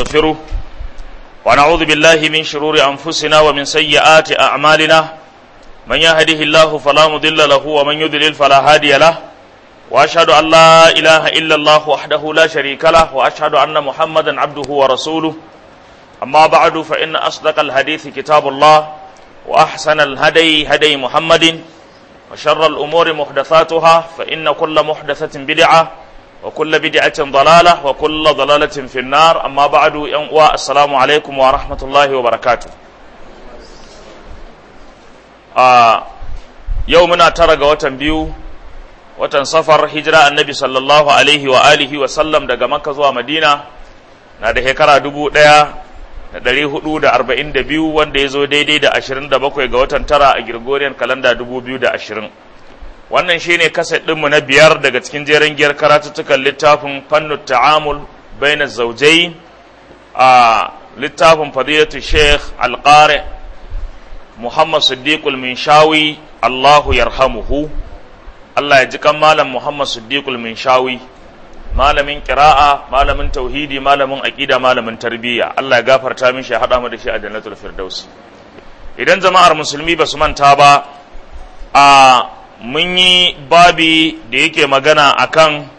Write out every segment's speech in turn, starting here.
ونستغفره ونعوذ بالله من شرور أنفسنا ومن سيئات أعمالنا من يهده الله فلا مضل له ومن يضلل فلا هادي له وأشهد أن لا إله إلا الله وحده لا شريك له وأشهد أن محمدا عبده ورسوله أما بعد فإن أصدق الحديث كتاب الله وأحسن الهدي هدي محمد وشر الأمور محدثاتها فإن كل محدثة بدعة وكل بدعة ضلالة وكل ضلالة في النار أما بعد السلام عليكم ورحمة الله وبركاته آه يومنا ترى وتن بيو watan safar hijira annabi sallallahu alaihi wa alihi wa sallam daga makka zuwa madina na da shekara dubu ɗaya da ɗari hudu da arba'in da biyu wanda ya zo daidai da ashirin da bakwai ga watan tara a Gregorian kalanda dubu biyu da ashirin wannan shine kaset ɗinmu na biyar daga cikin jeren giyar karatuttukan littafin fannu ta'amul baina zaujai a littafin fadilatu sheikh alƙare muhammad siddiqul minshawi allahu yarhamuhu Allah ya ji kan malam Muhammad Siddiqul Minshawi malamin kira'a malamin tauhidi malamin aqida malamin tarbiyya Allah ya gafarta min shi hada mu da shi a jannatul firdaus idan jama'ar musulmi ba su manta ba a mun yi babi da yake magana akan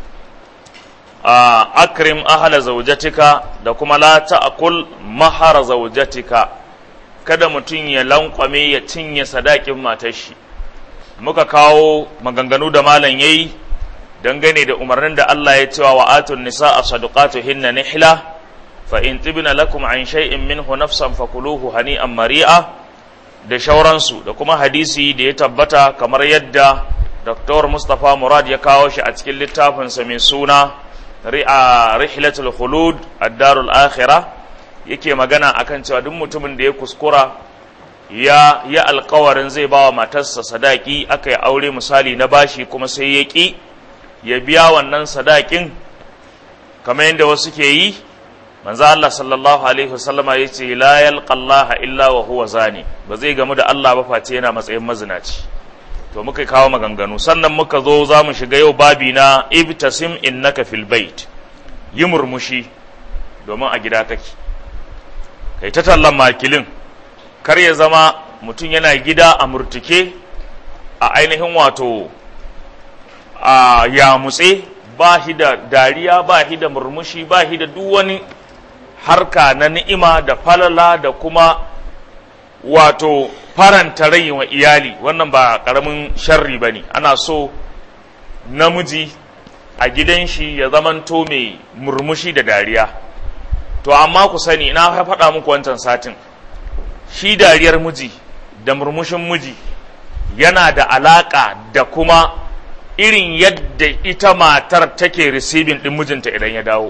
a akrim ahla zawjatika da kuma la ta'kul mahara zawjatika kada mutum ya lankwame ya cinye sadakin matar shi muka kawo maganganu da malam yayi dangane da umarnin da Allah ya cewa wa atun nisa a hinna nihla fa in tibna lakum an shay'in minhu nafsan fakuluhu hani'an mari'a da shauransu da kuma hadisi da ya tabbata kamar yadda Dr. Mustapha Murad ya kawo shi a cikin littafinsa mai suna ri'a rihlatul khulud ad-darul akhirah yake magana akan cewa duk mutumin da ya kuskura ya ya alkawarin zai ba wa matarsa sadaki aka yi aure misali na bashi kuma sai ya ƙi ya biya wannan sadakin kamar yadda wasu ke yi manzo Allah sallallahu alaihi wasallama ya ce la yalqallaha illa wa huwa zani ba zai gamu da Allah ba face yana matsayin mazinaci to muka kawo maganganu sannan muka zo za mu shiga yau babi na ibtasim innaka fil bait yi murmushi domin a gida kake kai ta tallan makilin kar ya zama mutum yana gida a murtuke a ainihin wato a yamutse ba shi da dariya ba shi da murmushi ba shi da duk wani harka na ni'ima da falala da kuma wato faranta rai wa iyali wannan ba karamin sharri ba ne ana so namiji a gidan shi ya zamanto mai murmushi da dariya to amma ku sani na faɗa muku wancan satin shi dariyar miji da murmushin miji yana da alaƙa da kuma irin yadda ita matar take receiving ɗin mijinta idan ya dawo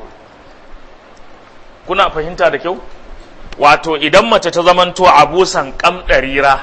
kuna fahimta da kyau wato idan mace ta zamanto abusan ƙamɗarira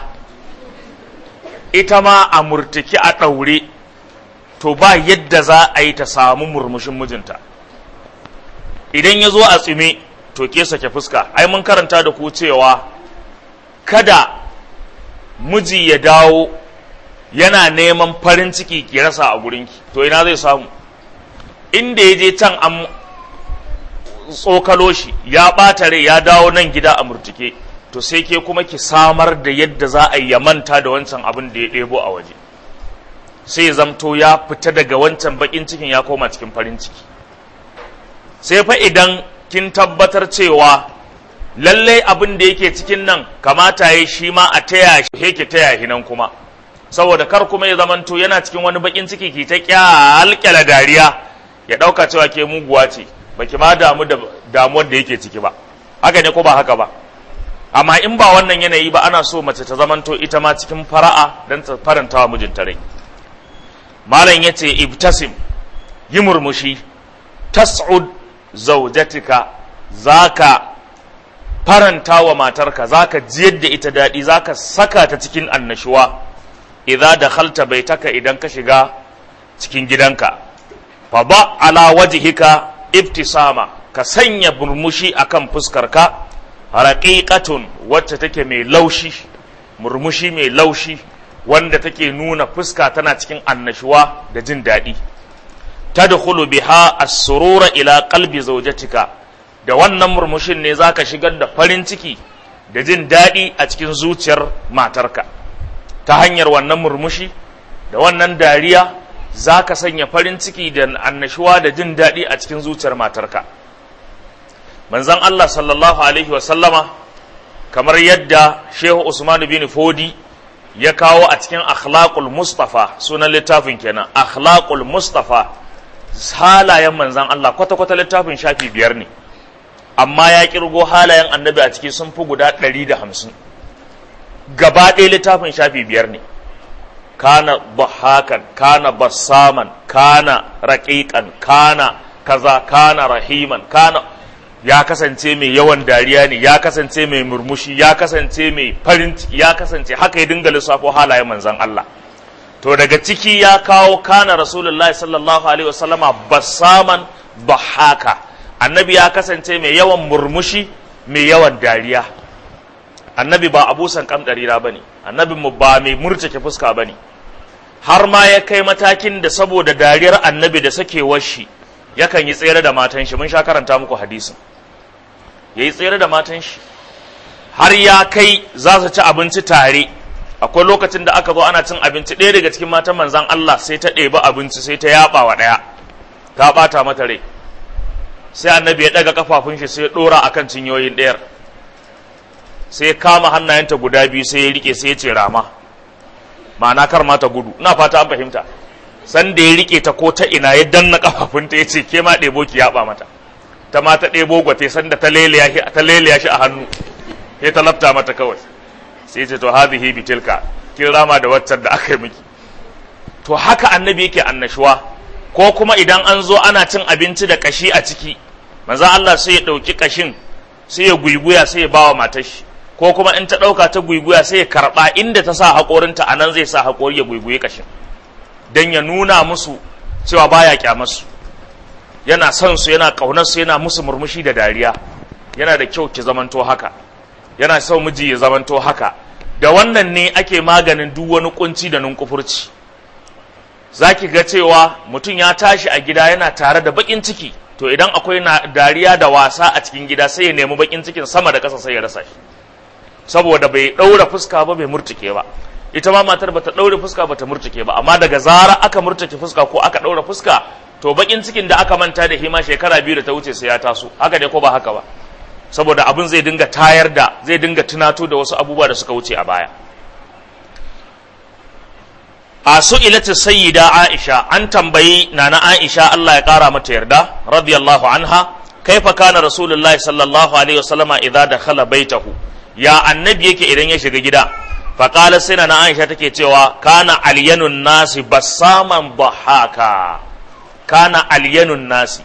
ita ma a murtuki a ɗaure to ba yadda za a yi ta samu murmushin mijinta idan ya zo a tsime to ke sake fuska ai mun karanta da ku cewa kada miji ya dawo yana neman farin ciki ki rasa a gurinki to ina zai samu inda ya je can an tsokalo shi ya ɓata rai ya dawo nan gida a murtuke to sai ke kuma ki samar da yadda za a yi manta da wancan abin da ya ɗebo a waje sai ya zamto ya fita daga wancan baƙin cikin ya koma cikin farin ciki sai fa idan kin tabbatar cewa lallai abin da yake cikin nan kamata ya shi ma a taya shi yake taya shi nan kuma saboda kar kuma ya zamanto yana cikin wani bakin ciki ki ta kyalkyala dariya ya dauka cewa ke muguwa ce baki ma damu da damuwar da yake ciki ba haka ne ko ba haka ba amma in ba wannan yanayi ba ana so mace ta zamanto ita ma cikin fara'a dan ta faranta wa mijinta rai malam yace ibtasim yi murmushi tas'ud zawjatika zaka faranta wa matarka zaka jiyar da ita daɗi zaka saka ta cikin annashuwa idza dakhalta baitaka idan ka shiga cikin gidanka fa ba ala wajhika ibtisama ka sanya murmushi akan fuskarka raqiqatun wacce take mai laushi murmushi mai laushi wanda take nuna fuska tana cikin annashuwa da jin daɗi tadkhulu biha as-surura ila qalbi zawjatika da wannan murmushin ne za ka shigar da farin ciki da jin daɗi a cikin zuciyar matarka ta hanyar wannan murmushi da wannan dariya za ka sanya farin ciki da annashuwa da jin daɗi a cikin zuciyar matarka manzon Allah sallallahu alaihi wasallama kamar yadda shehu usman bin fodi ya kawo a cikin akhlaqul mustafa sunan littafin kenan akhlaqul mustafa halayen manzon Allah kwata-kwata littafin shafi biyar ne amma ya kirgo halayen annabi a ciki sun fi guda ɗari da hamsin gaba ɗaya littafin shafi biyar ne kana bahakan kana bassaman kana raƙiƙan kana kaza kana rahiman kana ya kasance mai yawan dariya ne ya kasance mai murmushi ya kasance mai farin ciki ya kasance haka ya dinga lissafo halayen manzon Allah to daga ciki ya kawo kana rasulullahi sallallahu alaihi wasallama bassaman bahaka annabi ya kasance mai yawan murmushi mai yawan dariya annabi ba abusan kamdarira ba ne annabi mu ba mai murtake fuska ba ne har ma ya kai matakin da saboda dariyar annabi da sakewar shi yakan yi tsere da matan shi mun sha karanta muku hadisin ya yi tsere da matan shi har ya kai za su ci abinci tare akwai lokacin da aka zo ana cin abinci ɗaya daga cikin matan manzan Allah sai ta ɗebi abinci sai ta yaɓa wa ɗaya ta ɓata mata rai sai annabi ya ɗaga kafafun shi sai ya ɗora akan cinyoyin ɗayar sai ya kama hannayenta guda biyu sai ya rike sai ya ce rama ma'ana kar ma ta gudu ina fata an fahimta san da ya rike ta ko ta ina ya danna kafafunta ya ce ke ma ɗebo ki yaɓa mata ta ma ta ɗebo gwate san da ta leliya shi a hannu ya ta lafta mata kawai sai ce to hadhihi bitilka kin rama da waccan da aka yi miki to haka annabi yake annashuwa ko kuma idan an zo ana cin abinci da kashi a ciki manzo Allah sai ya ɗauki kashin sai ya guiguya sai ya bawa matar shi ko kuma in ta ɗauka ta guiguya sai ya karɓa inda ta sa haƙorinta a nan zai sa haƙori ya guiguye kashin don ya nuna musu cewa baya kyamarsu yana son su yana ƙaunar su yana musu murmushi da dariya yana da kyau ki zamanto haka yana son miji ya zamanto haka da wannan ne ake maganin duk wani kunci da nunkufurci za ki ga cewa mutum ya tashi a gida yana tare da bakin ciki to idan akwai na dariya da wasa a cikin gida sai ya nemi bakin cikin sama da ƙasa sai ya rasa shi saboda bai ɗaura fuska ba bai murtuke ba ita ma matar bata ɗaure fuska bata murtuke ba amma daga zara aka murtuke fuska ko aka ɗaura fuska to bakin cikin da aka manta da hima shekara biyu da ta wuce sai ya taso haka dai ko ba haka ba saboda abin zai dinga tayar da zai dinga tunato da wasu abubuwa da suka wuce a baya a su'ilatu sayyida aisha an tambayi nana aisha Allah ya kara mata yarda radiyallahu anha kaifa kana rasulullahi sallallahu alaihi wasallama idza dakhala baitahu ya annabi yake idan ya shiga gida faƙala sai na aisha take cewa kana alyanun nasi basaman bahaka kana alyanun nasi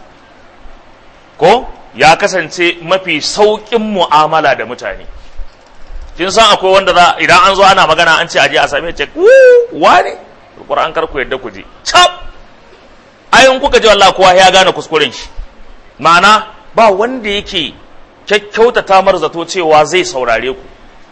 ko ya kasance mafi sauƙin mu'amala da mutane kin san akwai wanda za idan an zo ana magana an ce aje a same ce wane Qur'an kar ku yadda ku je cap ayin kuka ji wallahi kowa ya gane kuskuren shi ma'ana ba wanda yake kyakkyautata mar zato cewa zai saurare ku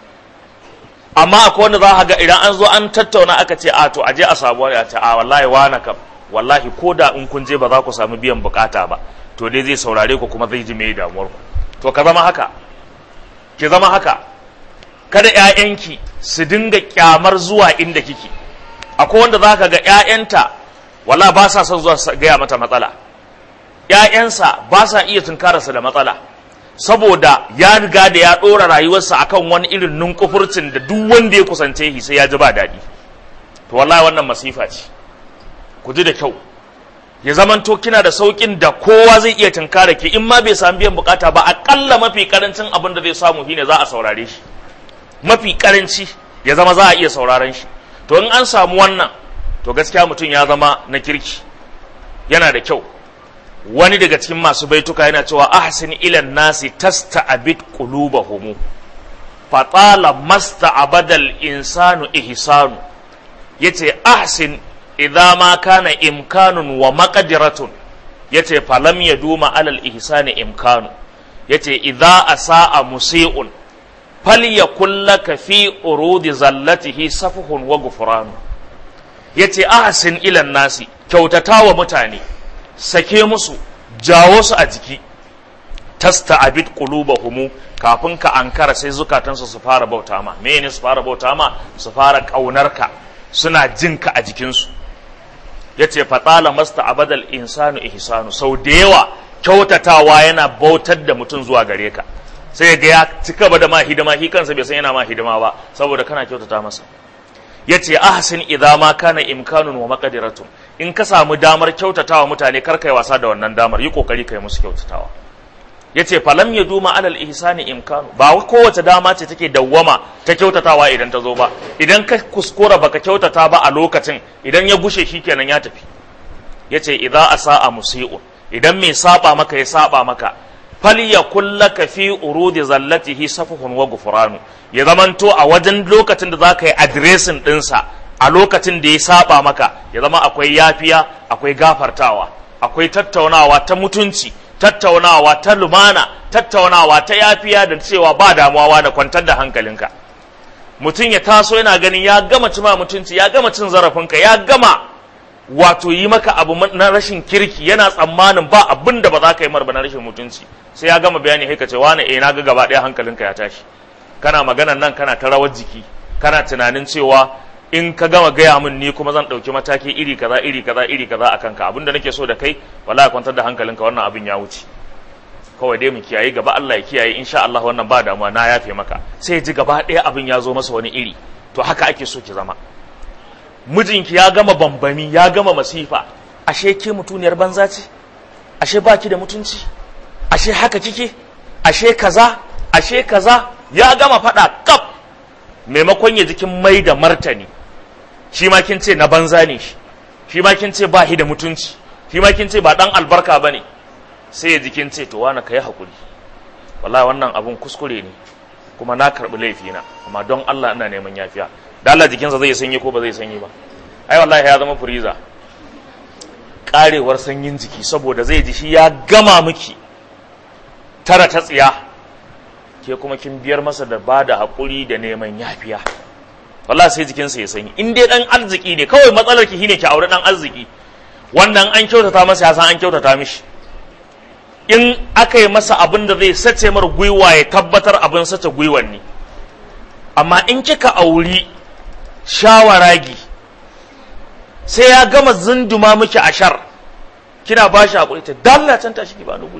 amma akwai wanda za a ga idan an zo an tattauna aka ce a to aje a samu wani a ce a wallahi wana kam wallahi ko da in kun je ba za ku samu biyan bukata ba to dai zai saurare ku kuma zai ji mai damuwar ku to ka zama haka ki zama haka kada ƴaƴanki su dinga kyamar zuwa inda kike akwai wanda za ka ga ƴaƴanta wala ba sa son zuwa gaya mata matsala ƴaƴansa ba sa iya tunkararsa da matsala saboda ya riga da ya ɗora rayuwarsa akan wani irin nunkufurcin da duk wanda ya kusance shi sai ya ji ba daɗi to wallahi wannan masifa ce ku ji da kyau ya zamanto kina da saukin da kowa zai iya tunkara ki in ma bai samu biyan bukata ba akalla mafi karancin abin da zai samu shine za a saurare shi mafi karanci ya zama za a iya sauraren shi to in an samu wannan to gaskiya mutum ya zama na kirki yana da kyau wani daga cikin masu baituka yana cewa ahsin ilan nasi tasta abid qulubahum fatala masta abadal insanu ihsanu yace ahsin idza ma kana imkanun wa maqdiratun yace falam yaduma alal ihsani imkanu yace idza asaa musii'un falyakul laka fi urudi zallatihi safuhun wa gufranu yace ahsin ilan nasi kyautatawa mutane sake musu jawo su a jiki tasta'abid qulubahum kafin ka ankara sai zukatansu su fara bauta ma me su fara bauta ma su fara kaunarka suna jinka a jikinsu yace fatala masta abadal insanu ihsanu sau da yawa kyautatawa yana bautar da mutum zuwa gare ka sai ga ya cika ba da ma hidima shi kansa bai san yana ma hidima ba saboda kana kyautata masa yace ahsin idza ma kana imkanun wa maqdiratun in ka samu damar kyautatawa mutane kar kai wasa da wannan damar yi kokari kai musu kyautatawa yace falam yaduma alal ihsani imkanu ba kowace dama ce take dawwama ta kyautatawa idan ta zo ba idan ka kuskura baka kyautata ba a lokacin idan ya gushe shikenan ya tafi yace idza asaa musii'un idan mai saba maka ya saba maka falyakul laka fi urudi zallatihi safuhun wa gufranu ya zamanto a wajen lokacin da zaka yi addressing dinsa a lokacin da ya saba maka ya zama akwai yafiya akwai gafartawa akwai tattaunawa ta mutunci tattaunawa ta lumana tattaunawa ta yafiya da cewa ba damuwa da kwantar da hankalinka mutum ya taso yana ganin ya gama cima mutunci ya gama cin zarafinka ya gama wato yi maka abu na rashin kirki yana tsammanin ba abin da ba za ka yi marba na rashin mutunci sai ya gama bayani haika ce wani eh na ga gaba ɗaya hankalinka ya tashi kana maganan nan kana ta rawar jiki kana tunanin cewa in ka gama gaya min ni kuma zan ɗauki mataki iri kaza iri kaza iri kaza a kanka abinda nake so da kai wallahi kwantar da hankalinka wannan abin ya wuce kawai dai mu kiyaye gaba Allah ya kiyaye insha Allah wannan ba damuwa na yafe maka sai ji gaba ɗaya abin ya zo masa wani iri to haka ake so ki zama mijinki ya gama bambami ya gama masifa ashe ke mutuniyar banza ce ashe baki da mutunci ashe haka kike ashe kaza ashe kaza ya gama faɗa kaf maimakon ya jikin mai da martani shi ma kin ce na banza ne shi shi ma kin ce ba shi da mutunci shi ma kin ce ba dan albarka bane sai ya jikin ce to wani kai hakuri wallahi wannan abun kuskure ne kuma na karbi laifina amma don Allah ina neman yafiya da Allah jikinsa zai sanyi ko ba zai sanyi ba ai wallahi ya zama furiza karewar sanyin jiki saboda zai ji shi ya gama miki tara ta tsiya ke kuma kin biyar masa da ba da haƙuri da neman yafiya wallahi sai jikinsa ya sanyi in dai dan arziki ne kawai matsalar ki shine ki aure dan arziki wannan an kyautata masa ya san an kyautata mishi in aka yi masa abin da zai sace mar gwiwa ya tabbatar abin sace gwiwan ne amma in kika auri shawaragi sai ya gama zunduma miki ashar kina ba shi haƙuri ta dalla can tashi ki ba ni guri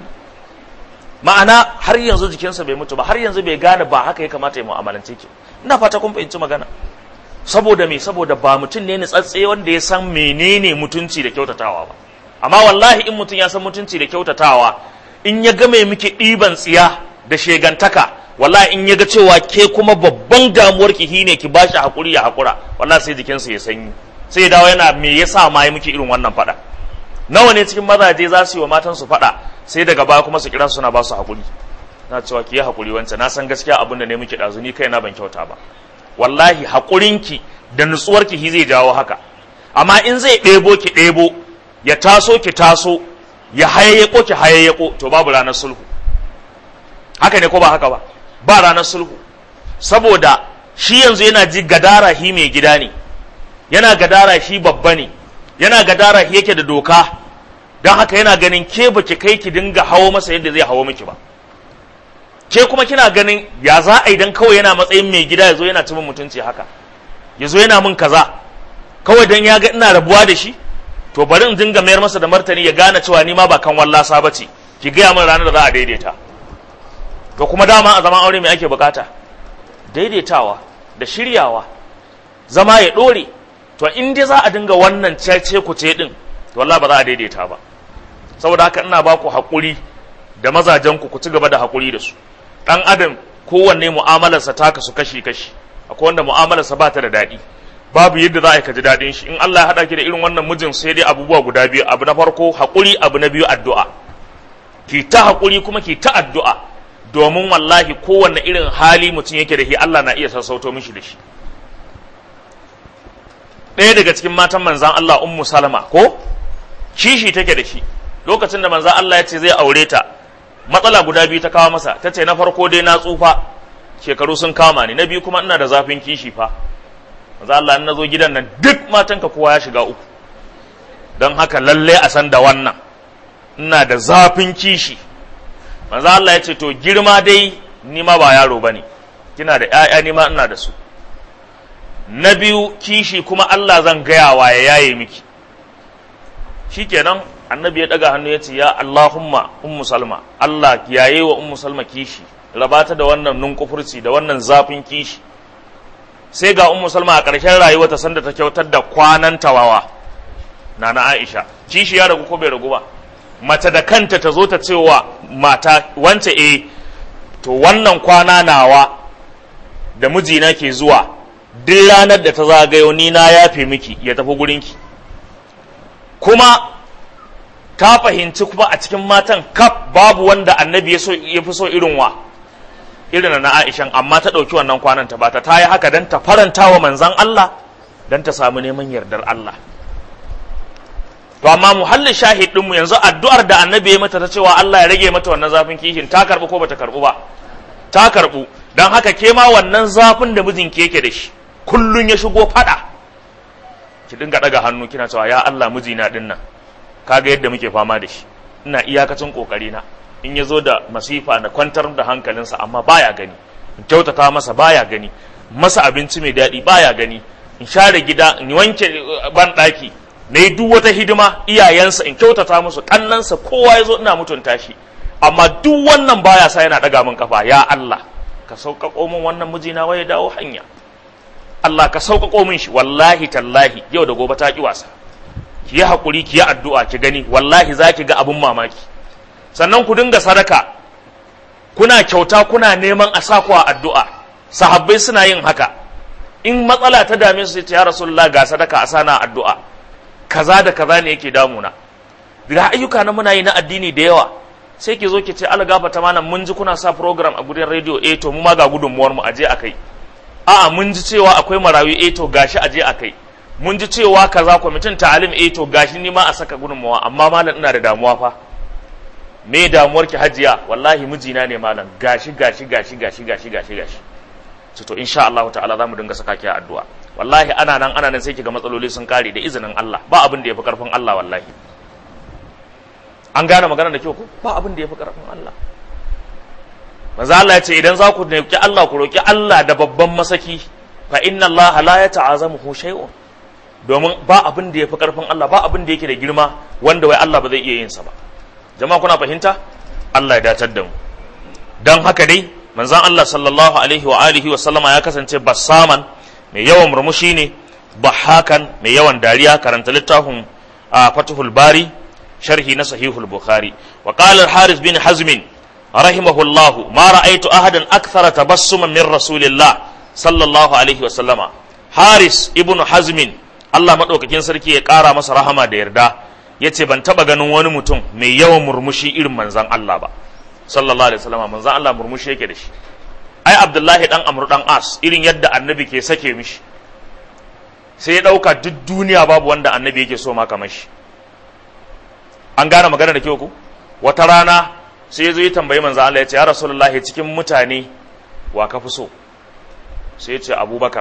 ma'ana har yanzu jikinsa bai mutu ba har yanzu bai gane ba haka ya kamata ya mu'amalance ki ina fata kun fahimci magana saboda me saboda ba mutum ne ni tsatse wanda ya san menene mutunci da kyautatawa ba amma wallahi in mutum ya san mutunci da kyautatawa in ya game miki ɗiban tsiya da shegantaka wallahi in ya ga cewa ke kuma babban damuwar ki shine ki bashi hakuri ya hakura wallahi sai jikinsa ya sanyi sai ya dawo yana me yasa ma yi miki irin wannan fada nawa ne cikin mazaje za su yi wa matansu fada sai daga baya kuma su kira suna ba su hakuri na cewa ki yi hakuri wancan na san gaskiya abin da ne miki ɗazu ni kai na ban kyauta ba wallahi haƙurinki da nutsuwarki shi zai jawo haka amma in zai ɗebo ki ɗebo ya taso ki taso ya hayayyako ki hayayyako to babu ranar sulhu haka ne ko ba haka ba ba ranar sulhu saboda shi yanzu yana ji gadara shi mai gida ne yana gadara shi babba ne yana gadara shi yake da doka don haka yana ganin ke baki kai ki dinga hawo masa yadda zai hawo miki ba ke kuma kina ganin ya za a idan kawai yana matsayin mai gida ya zo yana cimin mutunci haka ya zo yana min kaza kawai don ya ga ina rabuwa da shi to bari in dinga mayar masa da martani ya gane cewa ni ma ba kan wallasa ba ce ki gaya min ranar da za a daidaita to kuma dama a zaman aure mai ake bukata daidaitawa da shiryawa zama ya ɗore to in dai za a dinga wannan cece ku ce din to wallahi ba za a daidaita ba saboda haka ina ba ku haƙuri da mazajen ku ku ci gaba da haƙuri da su ɗan adam kowanne mu'amalarsa ta kasu kashi kashi akwai wanda mu'amalarsa ba ta da daɗi babu yadda za a yi ka ji daɗin shi in Allah ya haɗa ki da irin wannan mijin sai dai abubuwa guda biyu abu na farko haƙuri abu na biyu addu'a ki ta haƙuri kuma ki ta addu'a domin wallahi kowanne irin hali mutum yake da shi Allah na iya sassauto mishi da shi ɗaya daga cikin matan manzan Allah ummu salama ko kishi take da shi lokacin da manzan Allah ya ce zai aure ta matsala guda biyu ta kawo masa ta ce na farko dai na tsufa shekaru sun kama ni na biyu kuma ina da zafin kishi fa manzan Allah na zo gidan nan duk matanka kowa ya shiga uku don haka lalle a san da wannan ina da zafin kishi manzo Allah ya ce to girma dai ni ma ba yaro bane kina da ƴaƴa ni ma ina da su na biyu kishi kuma Allah zan gaya wa ya yaye miki shikenan annabi ya daga hannu ya ce ya Allahumma ummu salma Allah yaye wa ummu salma kishi rabata da wannan nunkufurci da wannan zafin kishi sai ga ummu salma a ƙarshen rayuwarta sanda ta kyautar da kwanan tawawa na na Aisha kishi ya ragu ko bai ragu ba mace da kanta ta zo ta cewa mata wance eh to wannan kwana nawa da mijina ke zuwa duk ranar da ta zagayo ni na yafe miki ya tafi gurinki kuma ta fahimci kuma a cikin matan kaf babu wanda annabi ya fi so irin wa irin na Aishan amma ta ɗauki wannan kwanan ta bata ta yi haka don ta faranta wa manzan Allah don ta samu neman yardar Allah to amma muhallin shahid ɗinmu yanzu addu'ar da annabi ya mata ta cewa Allah ya rage mata wannan zafin kishin ta karɓu ko bata karɓu ba ta karɓu don haka ke ma wannan zafin da mijinki yake da shi kullun ya shigo faɗa ki dinga ɗaga hannu kina cewa ya Allah mijina ɗin nan kaga yadda muke fama da shi ina iyakacin kokari na in ya zo da masifa na kwantar da hankalinsa amma baya gani in kyautata masa baya gani masa abinci mai daɗi baya gani in share gida in wanke ban ɗaki na yi duk wata hidima iyayensa in kyautata musu ƙannansa kowa ya zo ina mutunta shi amma duk wannan baya sa yana ɗaga min kafa ya Allah ka sauƙaƙo min wannan mijina wai ya dawo hanya Allah ka sauƙaƙo min shi wallahi tallahi yau da gobe ta ƙi wasa ki yi haƙuri ki yi addu'a ki gani wallahi za ki ga abin mamaki sannan ku dinga sadaka kuna kyauta kuna neman a sa ku a addu'a sahabbai suna yin haka in matsala ta dame su ya rasulullah ga sadaka a sana addu'a kaza da kaza ne yake damuna ga ayyuka na muna yi na addini da yawa sai ki zo ki ce algafa ta malam mun ji kuna sa program a gudun rediyo eh to mu ma ga gudunmuwar mu aje akai a'a mun ji cewa akwai marawi eh to gashi aje akai mun ji cewa kaza kwamitin ta'alim eh to gashi ni ma a saka gudunmawa amma malam ina da damuwa fa me damuwar ki hajiya wallahi mijina ne malam gashi gashi gashi gashi gashi gashi gashi to to insha Allah ta'ala zamu dinga saka ki a addu'a wallahi ana nan ana nan sai kiga matsaloli sun kare da izinin Allah ba abin da yafi karfin Allah wallahi an gane magana da kyau ko ba abin da yafi karfin Allah manzo Allah ya ce idan za ku roki Allah ku roki Allah da babban masaki fa inna Allah la yata'azamuhu shay'un domin ba abin da yafi karfin Allah ba abin da yake da girma wanda wai Allah ba zai iya yin sa ba jama'a kuna fahimta Allah ya dacar da mu dan haka dai manzon Allah sallallahu alaihi wa alihi wa sallama ya kasance bassaman mai yawan murmushi ne bahakan mai yawan dariya karanta littafin a Fathul Bari sharhi na Sahihul Bukhari wa qala al-Haris bin Hazm rahimahullahu ma ra'aytu ahadan akthara tabassuman min rasulillah sallallahu alaihi wa sallama Haris ibn Hazm Allah madaukakin sarki ya kara masa rahama da yarda yace ban taba ganin wani mutum mai yawan murmushi irin manzon Allah ba sallallahu alaihi wasallam manzon Allah murmushi yake da shi ai Abdullahi dan Amr dan As irin yadda annabi ke sake mishi sai ya dauka duk duniya babu wanda annabi yake so ma kamar shi an gane magana da kyau ku wata rana sai ya zo ya tambayi manzon Allah ya ce ya rasulullahi cikin mutane wa ka fi so sai ya ce Abubakar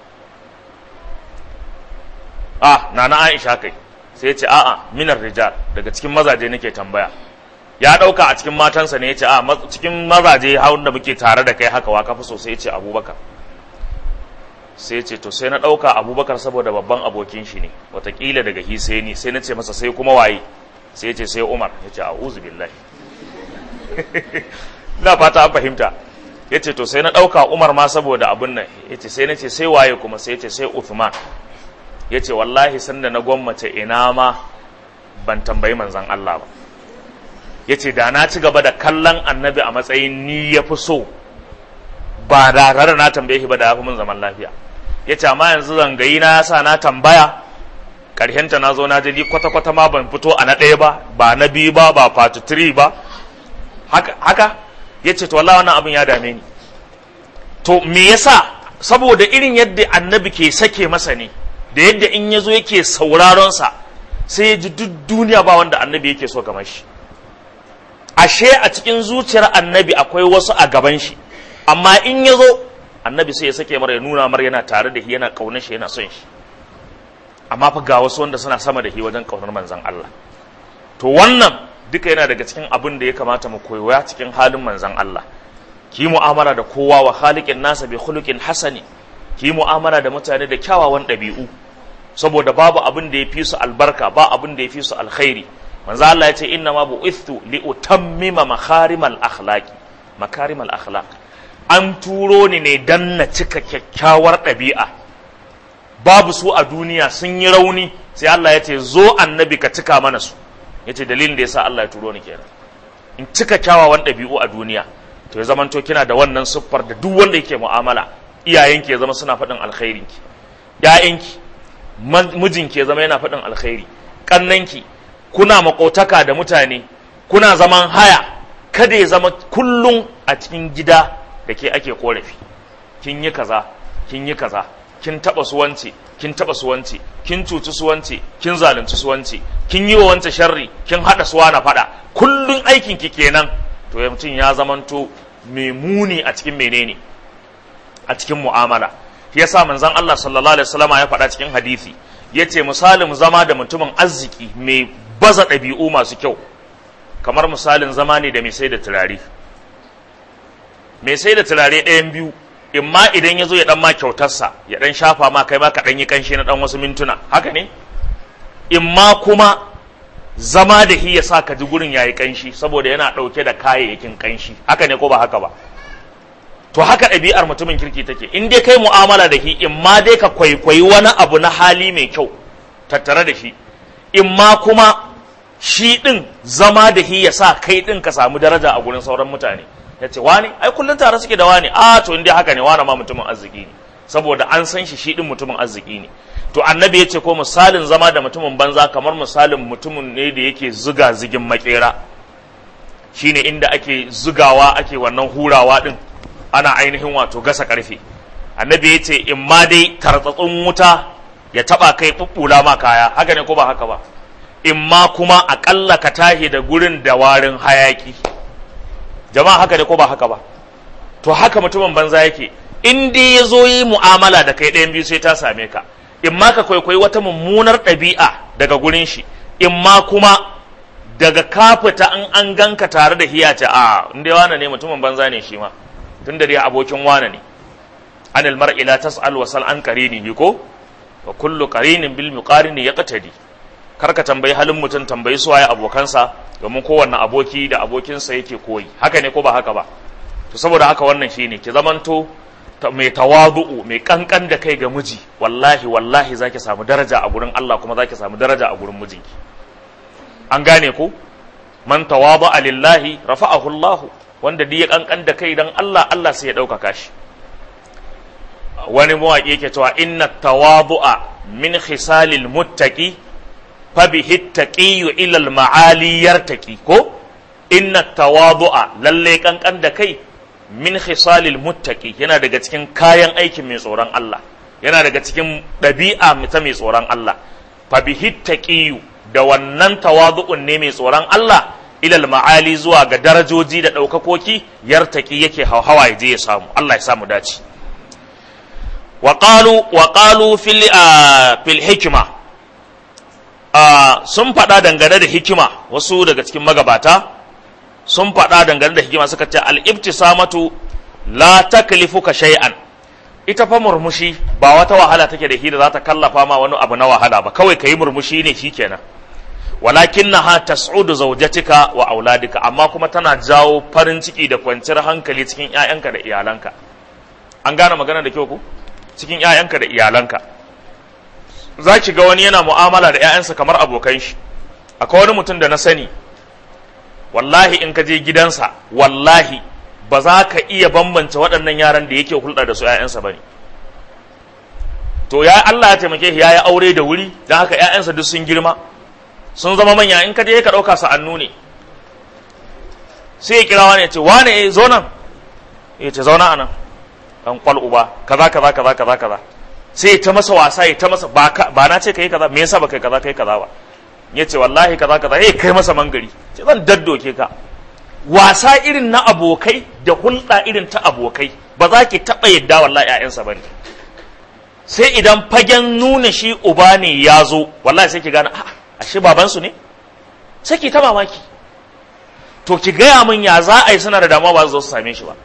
ah nana Aisha kai sai ya ce a'a minar rijal daga cikin mazaje nake tambaya ya ɗauka a cikin matansa ne ya ce a cikin mazaje hawan da muke tare da kai haka wa kafi so sai ya ce abubakar sai ya ce to sai na ɗauka abubakar saboda babban abokin shi ne watakila daga hi sai ni sai na ce masa sai kuma waye sai ya ce sai umar ya ce a'udhu billahi na fata an fahimta ya ce to sai na ɗauka umar ma saboda abun nan ya ce sai na ce sai waye kuma sai ya ce sai uthman ya ce wallahi sanda na gwammace ina ma ban tambayi manzan Allah ba ya ce da na ci gaba da kallon annabi a matsayin ni ya fi so ba da tare na tambaye shi ba da ya fi mun zaman lafiya ya ce amma yanzu zangayi na ya sa na tambaya karhenta na zo na jadi kwata-kwata ma ban fito a na ɗaya ba ba na biyu ba ba part 3 ba haka, haka? ya ce to wallahi wannan abin ya dame ni to me yasa saboda irin yadda annabi ke sake masa ne da yadda in ya zo yake sauraron sa sai ya ji duk duniya ba wanda annabi yake so kamar shi ashe a cikin zuciyar annabi akwai wasu a gaban shi amma in ya zo annabi sai ya sake mara ya nuna mara yana tare da shi yana kaunar shi yana son shi amma fa ga wasu wanda suna sama da shi wajen kaunar manzon Allah to wannan duka yana daga cikin abin da ya kamata mu koya cikin halin manzon Allah ki mu'amala da kowa wa khaliqin nasa bi khuluqin hasani ki mu'amala da mutane da kyawawan ɗabi'u saboda babu abin da ya fi su albarka ba abin da ya fi su alkhairi manzo Allah ya ce inna ma bu'ithtu li utammima makarimal akhlaqi makarimal akhlaq an turo ni ne dan na cika kyakkyawar ɗabi'a babu su a duniya sun yi rauni sai Allah ya ce zo annabi ka cika mana su ya ce dalilin da ya sa Allah ya turo ni kenan in cika kyawawan ɗabi'u a duniya to ya zamanto kina da wannan siffar da duk wanda yake mu'amala iyayenki ya zama suna faɗin alkhairinki ƴaƴanki mijinki ya zama yana faɗin alkhairi ƙannanki kuna makotaka da mutane kuna zaman haya kada ya zama kullum a cikin gida da ke ake korafi kin yi kaza kin yi kaza kin taba suwanci kin taba suwanci kin cuci suwanci kin zalunci suwanci kin yi wa wance sharri kin hada suwa na fada kullun aikin ki kenan to ya mutum ya zamanto mai muni a cikin menene a cikin mu'amala shi yasa manzon Allah sallallahu alaihi wasallama ya faɗa cikin hadisi yace misalin zama da mutumin arziki mai baza ɗabi'u masu kyau kamar misalin zama ne da mai sai da turare mai sai da turare ɗayan biyu imma idan ya zo ya ɗan ma kyautarsa ya ɗan shafa ma kai ma ka ɗan yi ƙanshi na ɗan wasu mintuna haka ne imma kuma zama da hi ya sa ka ji gurin ya yi ƙanshi saboda yana ɗauke da kayayyakin ƙanshi haka ne ko ba haka ba to haka ɗabi'ar mutumin kirki take in dai kai mu'amala da hi imma dai ka kwaikwayi wani abu na hali mai kyau tattare da shi imma kuma shi ɗin zama da hi ya sa kai ɗin ka samu daraja a gurin sauran mutane ya ce wani ai kullum tare suke da wani a to inda haka ne wani ma mutumin arziki ne saboda an san shi shi din mutumin arziki ne to annabi ya ce ko misalin zama da mutumin banza kamar misalin mutumin ne da yake zuga zigin makera shine inda ake zugawa ake wannan hurawa din ana ainihin wato gasa karfe annabi ya ce in ma dai tartsatsun wuta ya taba kai bubbula ma kaya haka ne ko ba haka ba in ma kuma akalla ka tahi da gurin da warin hayaki jama'a haka ne ko ba haka ba to haka mutumin banza yake in dai ya zo yi mu'amala da kai ɗayan biyu sai ta same ka in ma ka kwaikwayi wata mummunar ɗabi'a daga gurin shi in ma kuma daga kafita an an ganka tare da hiyace a in dai wane ne mutumin banza ne shi ma tun da dai abokin wane ne anil mar'i la tas'al wa sal an qarinihi ko wa kullu qarinin bil muqarini yaqtadi kar ka tambayi halin mutum tambayi suwaye abokansa domin kowanne aboki da abokinsa yake koyi haka ne ko ba haka ba to saboda haka wannan shine ki zamanto mai tawadu'u mai kankan da kai ga miji wallahi wallahi zaki samu daraja a gurin Allah kuma zaki samu daraja a gurin mijinki an gane ko man tawada'a lillahi rafa'ahu Allah wanda duk ya kankan da kai dan Allah Allah sai ya ɗaukaka shi wani mawaƙi yake cewa inna tawadu'a min khisalil muttaqi fabihi taqiyu ila al-ma'ali yartaqi ko inna tawadu'a lalle kankan da kai min khisalil muttaqi yana daga cikin kayan aikin mai tsoron Allah yana daga cikin ɗabi'a ta mai tsoron Allah fabihi taqiyu da wannan tawadu'un ne mai tsoron Allah ilal ma'ali zuwa ga darajoji da ɗaukakoki yartaki yake hawa ya je ya samu Allah ya samu dace wa qalu wa qalu fil fil hikma sun faɗa dangane da hikima wasu daga cikin magabata sun faɗa dangane da hikima suka ce al-ibtisamatu la taklifuka shay'an ita fa murmushi ba wata wahala take da shi da za ta kallafa ma wani abu na wahala ba kawai kayi murmushi ne shikenan walakinnaha tas'udu zawjatika wa auladika amma kuma tana jawo farin ciki da kwanciyar hankali cikin ƴaƴanka da iyalanka an gane magana da kyau ku cikin ƴaƴanka da iyalanka za ki ga wani yana mu'amala da ƴaƴansa kamar abokan shi akwai wani mutum da na sani wallahi in ka je gidansa wallahi ba za ka iya bambance waɗannan yaran da yake hulɗa da su ƴaƴansa ba ne to ya Allah ya taimake shi ya yi aure da wuri don haka ƴaƴansa duk sun girma sun zama manya in ka je ka ɗauka sa'annu ne sai ya kira wani ya ce wane eh zo nan ya ce zauna anan dan kwal uba kaza kaza kaza kaza kaza sai ya ta masa wasa ya ta masa ba na ce kai kaza me yasa ba kai kaza kai kaza ba ya ce wallahi kaza kaza ya kai masa mangari ce zan daddoke ka wasa irin na abokai da hulɗa irin ta abokai ba za ki taɓa yadda wallahi ƴaƴansa ba ne sai idan fagen nuna shi uba ne ya zo wallahi sai ki gane a'a ashe babansu ne sai ki ta mamaki to ki gaya min ya za a yi suna da damuwa ba su zo su same shi ba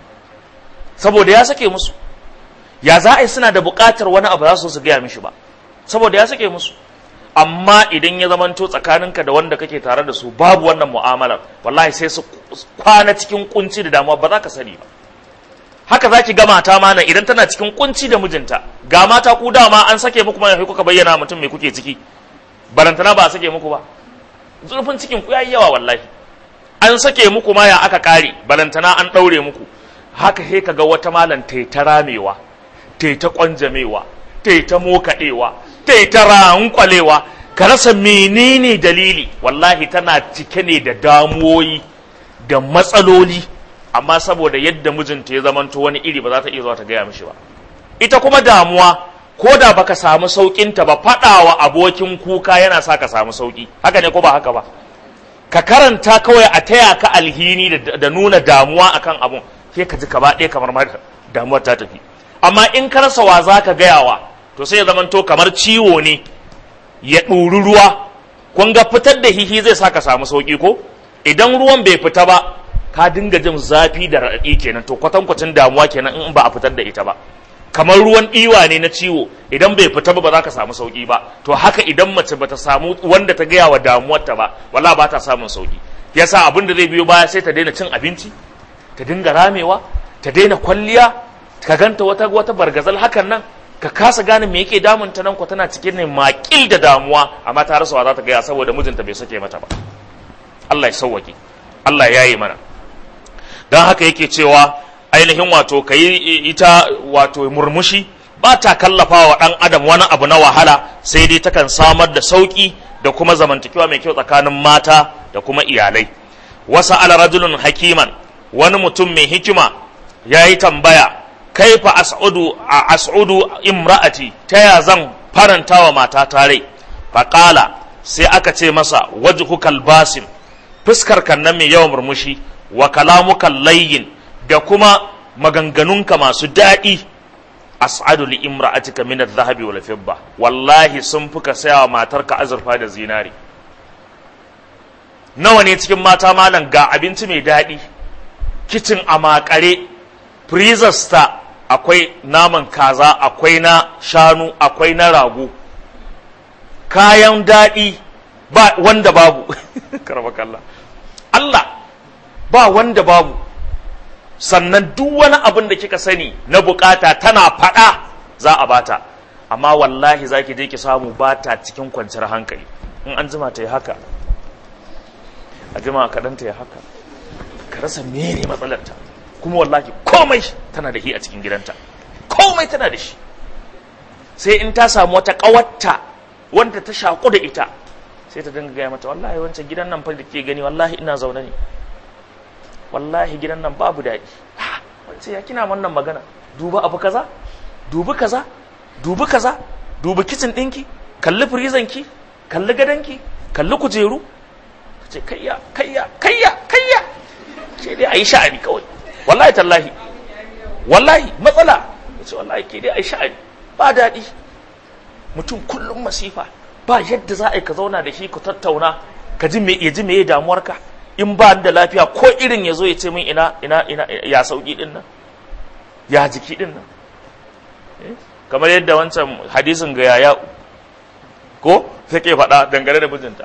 saboda ya sake musu ya za a yi suna da buƙatar wani abu za su su gaya mishi ba saboda ya sake musu amma idan ya zamanto tsakaninka da wanda kake tare da su babu wannan mu'amalar wallahi sai su kwana cikin kunci da damuwa ba za ka sani ba haka za ki ga mata mana idan tana cikin kunci da mijinta ga mata ku dama an sake muku mai kuka bayyana mutum mai kuke ciki barantana ba a sake muku ba zurfin cikin ku yayi yawa wallahi an sake muku ma ya aka kare barantana an daure muku haka he kaga wata malam ta ta ramewa ta ta kwanjamewa ta ta mokadewa ta ta rankwalewa ka rasa menene dalili wallahi tana cike ne da damuwoyi da matsaloli amma saboda yadda mijinta ya zamanto wani iri ba za ta iya zuwa ta gaya mishi ba ita kuma damuwa ko da baka samu sauƙinta ba faɗawa abokin kuka yana sa ka samu sauƙi haka ne ko ba haka ba ka karanta kawai a taya ka alhini da nuna damuwa akan abun ke ka ji gaba ɗaya kamar ma damuwar ta tafi amma in ka rasa wa za ka gayawa to sai ya zamanto kamar ciwo ne ya ɗuri ruwa kun ga fitar da hihi zai sa ka samu sauƙi ko idan ruwan bai fita ba ka dinga jin zafi da raɗaɗi kenan to kwatankwacin damuwa kenan in ba a fitar da ita ba kamar ruwan ɗiwa ne na ciwo idan bai fita ba ba za ka samu sauƙi ba to haka idan mace bata samu wanda ta gaya wa damuwarta ba wala ba ta samun sauƙi yasa abin da zai biyo baya sai ta daina cin abinci ta dinga ramewa ta daina kwalliya ka ganta wata wata bargazal hakan nan ka kasa gane me yake damun ta nan ko tana cikin ne makil da damuwa amma ta rasa wa za ta gaya saboda mijinta bai sake mata ba Allah ya sauwake Allah ya yi mana don haka yake cewa ainihin wato ka yi ita wato murmushi ba ta kallafa wa ɗan adam wani abu na wahala sai dai takan samar da sauƙi da kuma zamantakewa mai kyau tsakanin mata da kuma iyalai wasa ala rajulun hakiman wani mutum mai hikima ya yi tambaya kaifa as'udu a as'udu imra'ati ta ya zan faranta wa mata tare faƙala sai aka ce masa wajhukal basim fuskar kan nan mai yawan murmushi wa kalamukan layyin da kuma maganganunka masu daɗi as'adu li imra'atika min adh-dhahabi wal fidda wallahi sun fuka saya wa matarka azurfa da zinari nawa ne cikin mata malam ga abinci mai daɗi kicin a makare freezers ta akwai naman kaza akwai na shanu akwai na rago kayan daɗi ba wanda babu karbakallah Allah ba wanda babu sannan duk wani abin da kika sani na bukata tana faɗa za a bata amma wallahi za ki je ki samu bata cikin kwanciyar hankali in an jima ta yi haka a jima kaɗan ta yi haka ka rasa mene matsalarta kuma wallahi komai tana da shi a cikin gidanta komai tana da shi sai in ta samu wata ƙawarta wanda ta shaƙu da ita sai ta dinga gaya mata wallahi wancan gidan nan fa da ke gani wallahi ina zaune ne wallahi gidan nan babu daɗi wance ya kina wannan magana duba abu kaza dubi kaza dubi kaza dubi kicin ɗinki kalli firizanki kalli gadonki kalli kujeru ta ce kayya kayya kayya kayya ce dai a yi sha'ani kawai wallahi tallahi wallahi matsala ta ce wallahi ke dai a yi sha'ani ba daɗi mutum kullum masifa ba yadda za a yi ka zauna da shi ku tattauna ka ji me ya ji me ya damuwarka in ba da lafiya ko irin ya zo ya ce min ina ina ina ya sauki din nan ya jiki din nan kamar yadda wancan hadisin ga yaya ko take faɗa dangane da mijinta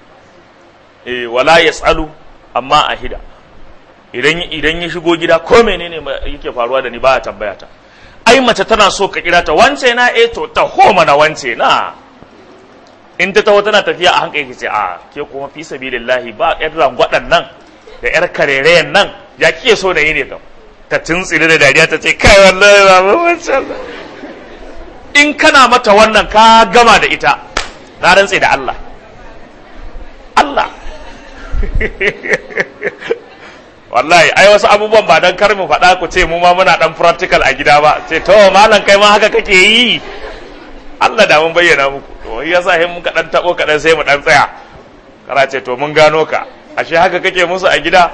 eh wala yasalu amma ahida idan idan ya shigo gida ko menene yake faruwa da ni ba ya tambaya ta ai mace tana so ka kira ta wance na eh to ta ho mana wance na in ta taho tana tafiya a hankali ce a ke kuma fi sabilillahi ba yar rangwadan nan da yar karerayen nan ya kike so da yi ne kam ta tuntsire da dariya ta ce kai wallahi ba ba wancan in kana mata wannan ka gama da ita na rantse da Allah Allah wallahi ai wasu abubuwan ba dan kar mu faɗa ku ce mu ma muna dan practical a gida ba ce to malam kai ma haka kake yi Allah da mun bayyana muku to yasa hin muka dan tabo kadan sai mu dan tsaya kara ce to mun gano ka ashe haka kake musu a gida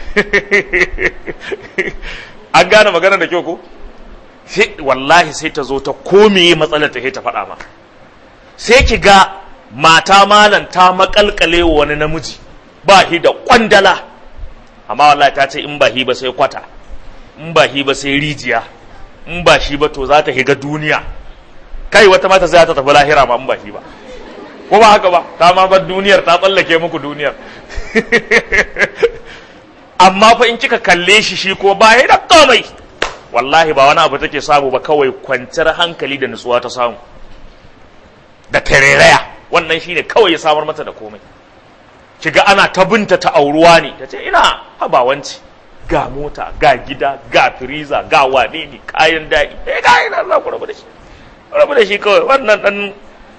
an gane magana da kyau ko sai wallahi sai ta zo ta komeye matsalar ta sai ta faɗa ma sai ki ga mata malam ta makalkale wani namiji ba shi da kwandala amma wallahi ta ce in ba hi ba sai kwata in ba hi ba sai rijiya in ba shi ba to za ta higa duniya kai wata mata sai ta tafi lahira ma in ba shi ba ko ba haka ba ta ma bar duniyar ta tsallake muku duniyar amma fa in kika kalle shi shi ko ba ya da komai wallahi ba wani abu take samu ba kawai kwanciyar hankali da nutsuwa ta samu da tareraya wannan shine kawai ya samar mata da komai kiga ana ta binta ta auruwa ne ta ce ina habawanci ga mota ga gida ga firiza ga wane ne kayan daɗi eh ga ina Allah ku rabu da shi rabu da shi kawai wannan dan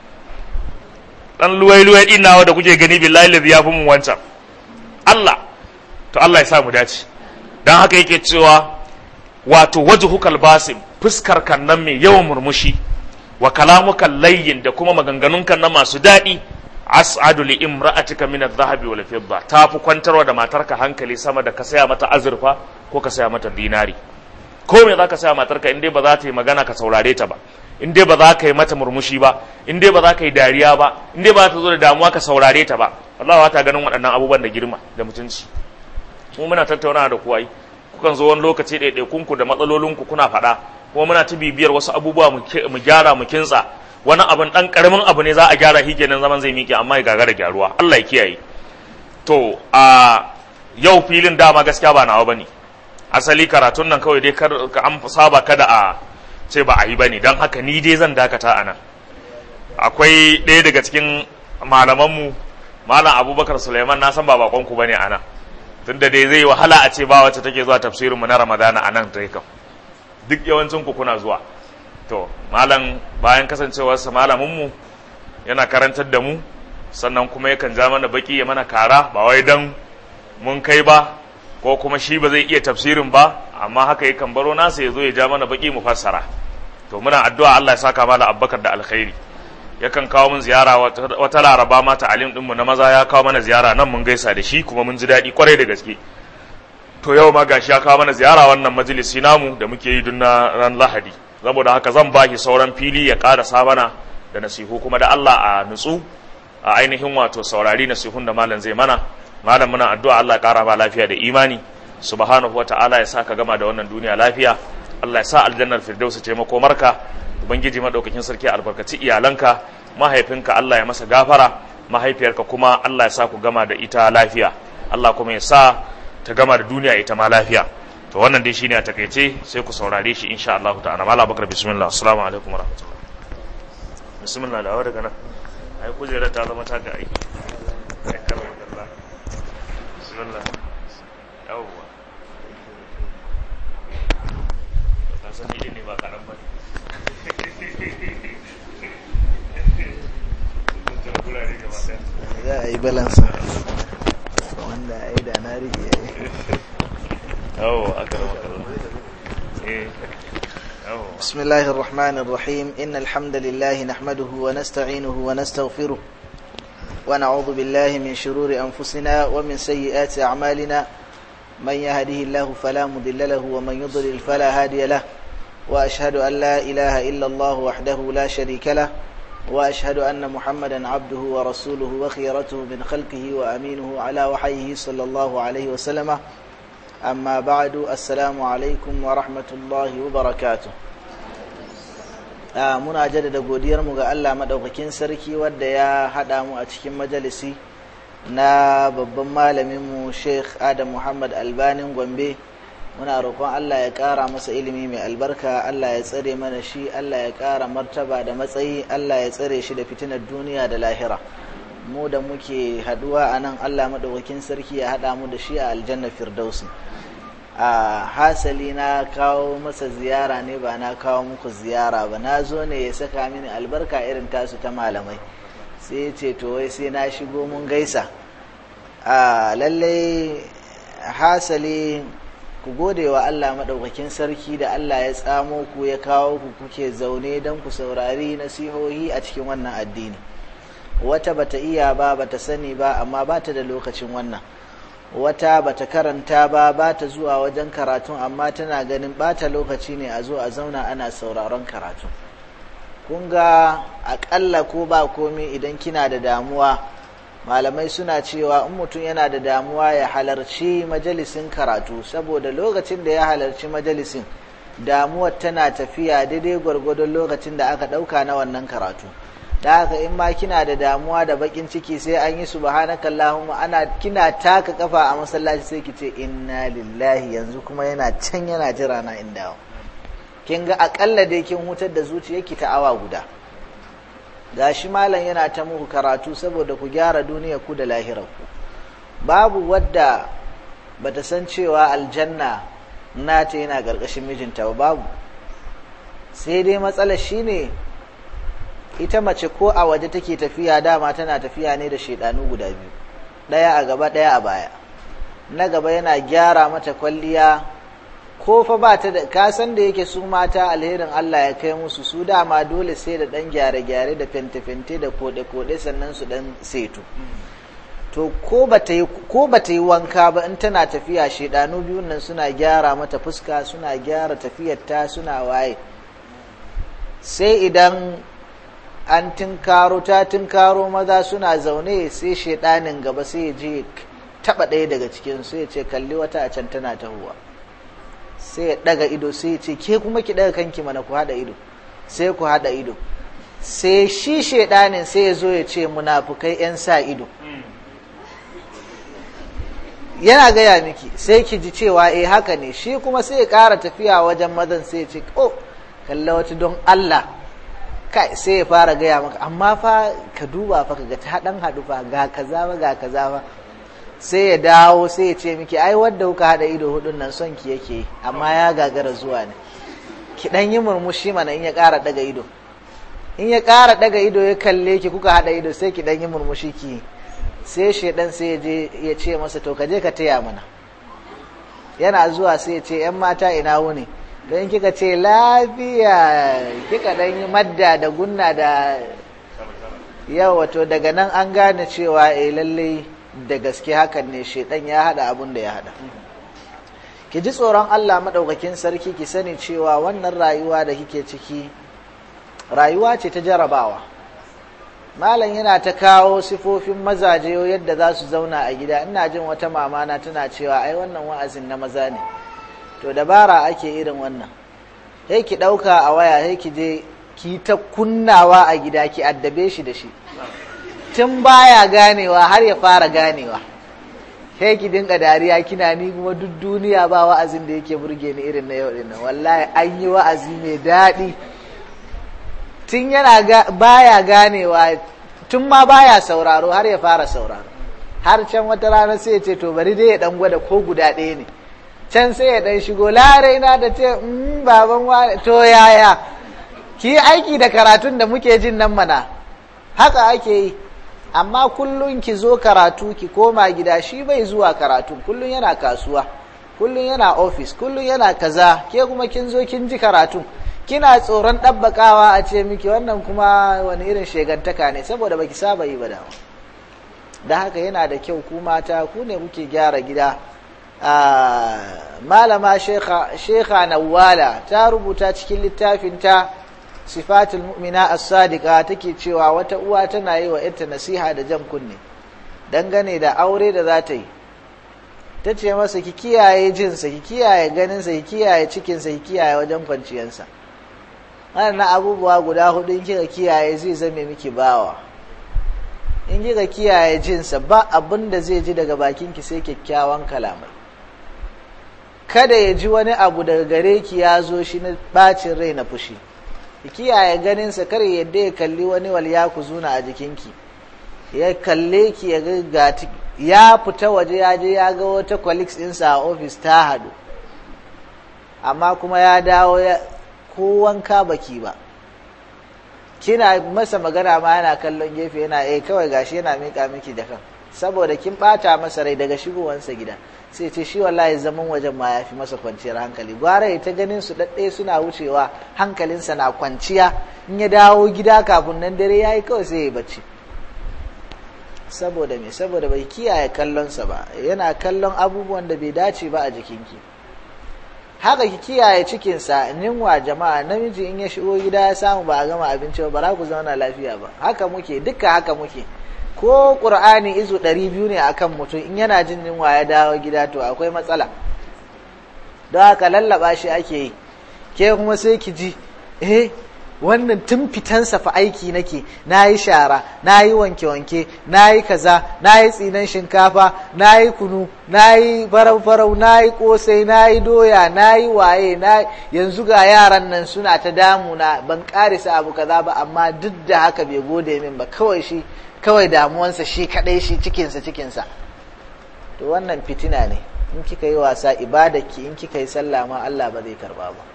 dan luwai luwai din nawa da kuke gani billahi lazi ya fi mun wancan Allah to Allah ya sa mu dace dan haka yake cewa wato wajhukal basim fuskar kan nan mai yawan murmushi wa kalamuka layyin da kuma maganganun kan na masu daɗi as'adu li imra'atika min adh-dhahabi wal fidda ta fi kwantarwa da matarka hankali sama da ka saya mata azurfa ko ka saya mata dinari ko me zaka saya matarka in dai ba za ta yi magana ka saurare ta ba in dai ba za ka yi mata murmushi ba in dai ba za ka yi dariya ba in dai ba za ta zo da damuwa ka saurare ta ba Allah ta ganin waɗannan abubuwan da girma da mutunci mu muna tattaunawa da ku ai kukan zo wani lokaci ɗaiɗaikunku da matsalolinku kuna faɗa kuma muna ta bibiyar wasu abubuwa mu gyara mu kintsa wani abin dan karamin abu ne za a gyara shi kenan zaman zai miƙe amma ya gagara gyaruwa Allah ya kiyaye to a yau filin dama gaskiya ba nawa bane asali karatun nan kawai dai kar ka an saba kada a ce ba a yi bane dan haka ni dai zan dakata a nan akwai ɗaya daga cikin malamanmu malam abubakar suleiman na san ba bakon ku bane a nan tunda dai zai wahala a ce ba wacce take zuwa tafsirinmu na ramadana a nan ta kam duk yawancin ku kuna zuwa to malam bayan kasancewarsa malaminmu yana karantar da mu sannan kuma yakan ja mana baki ya mana kara ba wai dan mun kai ba ko kuma shi ba zai iya tafsirin ba amma haka yakan baro nasa ya zo ya ja mana baki mu fassara to muna addu'a Allah ya saka mala abbakar da alkhairi yakan kawo mun ziyara wata laraba ma ta'alim dinmu na maza ya kawo mana ziyara nan mun gaisa da shi kuma mun ji daɗi kwarai da gaske to yau ma gashi ya kawo mana ziyara wannan majalisi namu da muke yi na ran lahadi saboda haka zan baki sauran fili ya ƙarasa mana da nasihu kuma da Allah a nutsu a ainihin wato saurari nasihun da malam zai mana malam muna addu'a Allah ya ƙara ba lafiya da imani subhanahu wa ta'ala ya sa ka gama da wannan duniya lafiya Allah ya sa aljannar firdaus ce makomarka ubangiji madaukakin sarki albarkaci iyalanka mahaifinka Allah ya masa gafara mahaifiyarka kuma Allah ya sa ku gama da ita lafiya Allah kuma ya sa ta gama da duniya ita ma lafiya to wannan dai shine a takaice sai ku saurare shi insha Allah ta'ala mala bakar bismillah assalamu alaikum warahmatullahi bismillah da daga nan ai kujera ta zama taka ai bismillah yawwa ka san ni ne ba karan ba za a yi balansa wanda a yi da na rike yawwa aka rama kallon eh بسم الله الرحمن الرحيم إن الحمد لله نحمده ونستعينه ونستغفره ونعوذ بالله من شرور أنفسنا ومن سيئات أعمالنا من يهده الله فلا مضل له ومن يضلل فلا هادي له وأشهد أن لا إله إلا الله وحده لا شريك له وأشهد أن محمدا عبده ورسوله وخيرته من خلقه وأمينه على وحيه صلى الله عليه وسلم amma ba'du assalamu alaikum wa rahmatullahi wa barakatu muna jaddada godiyarmu ga Allah maɗaukakin sarki wadda ya haɗa mu a cikin majalisi na babban malaminmu sheikh adam muhammad albanin gombe muna roƙon Allah ya ƙara masa ilimi mai albarka Allah ya tsare mana shi Allah ya ƙara martaba da matsayi Allah ya tsare shi da fitinar duniya da lahira mu da muke haɗuwa a nan Allah maɗaukakin sarki ya haɗa mu da shi a aljanna firdausi a hasali na kawo masa ziyara ne ba na kawo muku ziyara ba na zo ne ya saka mini albarka irin tasu ta malamai sai ya ce to wai sai na shigo mun gaisa a lallai hasali ku gode wa Allah maɗaukakin sarki da Allah ya tsamo ku ya kawo ku kuke zaune don ku saurari nasihohi a cikin wannan addini wata bata iya ba bata sani ba amma bata da lokacin wannan wata bata karanta ba bata zuwa wajen karatun amma tana ganin bata lokaci ne a zo a zauna ana sauraron karatu kun ga akalla ko ba komi idan kina da damuwa malamai suna cewa in mutum yana da damuwa ya halarci majalisin karatu saboda lokacin da ya halarci majalisin damuwar tana tafiya daidai gwargwadon lokacin da aka ɗauka na wannan karatu da haka in ma kina da damuwa da bakin ciki sai an yi subhanaka allahumma ana kina taka kafa a masallaci sai ki ce inna lillahi yanzu kuma yana can yana jira na in dawo kin ga akalla dai kin hutar da zuciyarki ta awa guda gashi malam yana ta muku karatu saboda ku gyara duniyar ku da lahirar ku babu wadda bata san cewa aljanna nata yana gargashin mijinta ba babu sai dai matsalar shine ita mace ko a waje take tafiya dama tana tafiya ne da shedanu guda biyu ɗaya a gaba ɗaya a baya na gaba yana gyara mata kwalliya ko fa ba ta da kasan da yake su mata alherin Allah ya kai musu su dama dole sai da ɗan gyare-gyare da fente-fente da kode-kode sannan su ɗan seto to ko ba ta yi wanka ba in tana tafiya shedanu biyun nan suna gyara mata fuska suna gyara tafiyarta suna waye sai idan an tinkaro ta tinkaro maza suna zaune sai shaidanin gaba sai ya je taba ɗaya daga cikin sai ya ce kalli wata a can tana tahowa sai ya daga ido sai ya ce ke kuma ki daga kanki mana ku haɗa ido sai ku haɗa ido sai shi shaidanin sai ya zo ya ce munafukai 'yan sa ido yana gaya miki sai ki ji cewa eh haka ne shi kuma sai ya ƙara tafiya wajen mazan sai ya ce oh kalla wata don Allah kai sai ya fara gaya maka amma fa ka duba fa ga ta dan hadu fa ga kaza ba ga kaza ba sai ya dawo sai ya ce miki ai wanda kuka hada ido hudun nan son ki yake amma ya gagara zuwa ne ki dan yi murmushi mana in ya ƙara daga ido in ya ƙara daga ido ya kalle ki kuka hada ido sai ki dan yi murmushi ki sai shedan sai ya je ya ce masa to ka je ka taya mana yana zuwa sai ya ce yan mata ina wuni don kika ce lafiya kika dan yi madda da gunna da yau wato daga nan an gane cewa eh lalle da gaske hakan ne shedan ya hada abun da ya hada ki ji tsoron Allah madaukakin sarki ki sani cewa wannan rayuwa da kike ciki rayuwa ce ta jarabawa malam yana ta kawo sifofin mazaje yadda za su zauna a gida ina jin wata mamana tana cewa ai wannan wa'azin na maza ne to dabara ake irin wannan sai ki ɗauka a waya sai ki je ki ta kunnawa a gida ki addabe shi da shi tun baya ganewa har ya fara ganewa sai ki dinga dariya kina ni kuma duk duniya ba wa'azin da yake burge ni irin na yau din nan wallahi an yi wa'azi mai daɗi tun yana baya ganewa tun ma baya sauraro har ya fara sauraro har can wata rana sai ya ce to bari dai ya dan gwada ko guda ɗaya ne can sai ya dan shigo larai na da ce baban wa to yaya ki aiki da karatun da muke jin nan mana haka ake yi amma kullum ki zo karatu ki koma gida shi bai zuwa karatu kullum yana kasuwa kullum yana ofis kullum yana kaza ke kuma kin zo kin ji karatu kina tsoron ɗabbakawa a ce miki wannan kuma wani irin shegantaka ne saboda baki saba yi ba da da haka yana da kyau ku mata ku ne kuke gyara gida malama shekha nawala ta rubuta cikin littafinta sifatul mu'mina as-sadiqa take cewa wata uwa tana yi wa ita nasiha da jan kunne dangane da aure da za ta yi ta ce masa ki kiyaye jinsa ki kiyaye ganinsa ki kiyaye cikinsa ki kiyaye wajen kwanciyarsa na abubuwa guda hudu in kika kiyaye zai zame miki bawa in kika kiyaye jinsa ba abin da zai ji daga bakinki sai kyakkyawan kalamai kada ya ji wani abu daga gare ki ya zo shi na bacin rai na fushi ki kiyaye ganinsa kar yadda ya kalli wani wal ya ku zuna a jikinki ya kalle ki ya ga ya fita waje ya je ya ga wata colleagues ɗinsa a ofis ta hadu amma kuma ya dawo ya ko wanka baki ba kina masa magana ma yana kallon gefe yana eh kawai gashi yana mika miki da kan saboda kin bata masa rai daga shigowansa gida sai ce shi wallahi zaman wajen ma yafi masa kwanciyar hankali gwara ta ganin su dadde suna wucewa hankalinsa na kwanciya in ya dawo gida kafin nan dare yayi kawai sai ya bacci saboda me saboda bai kiyaye kallonsa ba yana kallon abubuwan da bai dace ba a jikinki haka ki kiyaye cikinsa ninwa jama'a namiji in ya shigo gida ya samu ba a gama abinci ba bara ku zauna lafiya ba haka muke duka haka muke ko ƙur'ani izu ɗari biyu ne akan mutum in yana jin yunwa ya dawo gida to akwai matsala don haka lallaba shi ake yi ke kuma sai ki ji eh wannan tun fitansa fa aiki nake na yi shara na yi wanke-wanke na yi kaza na yi tsinan shinkafa na yi kunu na yi farau-farau na yi kosai na yi doya na yi waye na yanzu ga yaran nan suna ta damuna ban karisa abu kaza ba amma duk da haka bai gode min ba kawai shi kawai damuwansa shi kadai shi cikinsa cikinsa to wannan fitina ne in kika yi wasa ibadaki in kika yi sallah ma Allah ba zai karba ba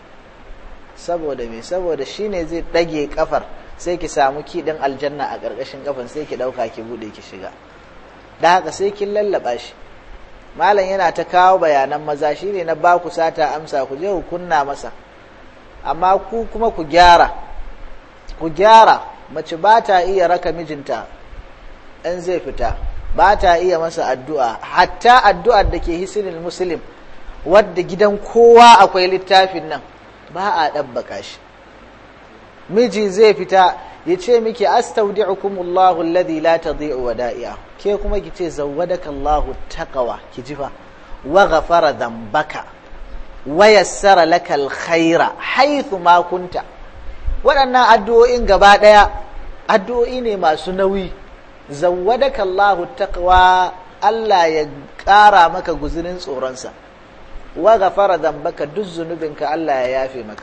saboda me saboda shine zai ɗage kafar sai ki samu kiɗin aljanna a ƙarƙashin kafan sai ki ɗauka ki buɗe ki shiga da haka sai kin lallaba shi malam yana ta kawo bayanan maza shine na ba ku sata amsa ku je ku kunna masa amma ku kuma ku gyara ku gyara mace ba ta iya raka mijinta in zai fita ba ta iya masa addu'a hatta addu'ar da ke hisinin muslim wadda gidan kowa akwai littafin nan ba a ɗabbaka shi miji zai fita ya ce miki astaudi'ukumullahu alladhi la tadhi'u wada'i'a ke kuma ki ce zawwadaka Allahu taqwa ki ji fa wa ghafara dhanbaka wa yassara laka alkhaira haythu ma kunta waɗannan addu'o'in gaba ɗaya addu'o'i ne masu nauyi zawwadaka Allahu taqwa Allah ya ƙara maka guzurin tsoronsa wa ghafara dhanbaka duk zunubinka Allah ya yafe maka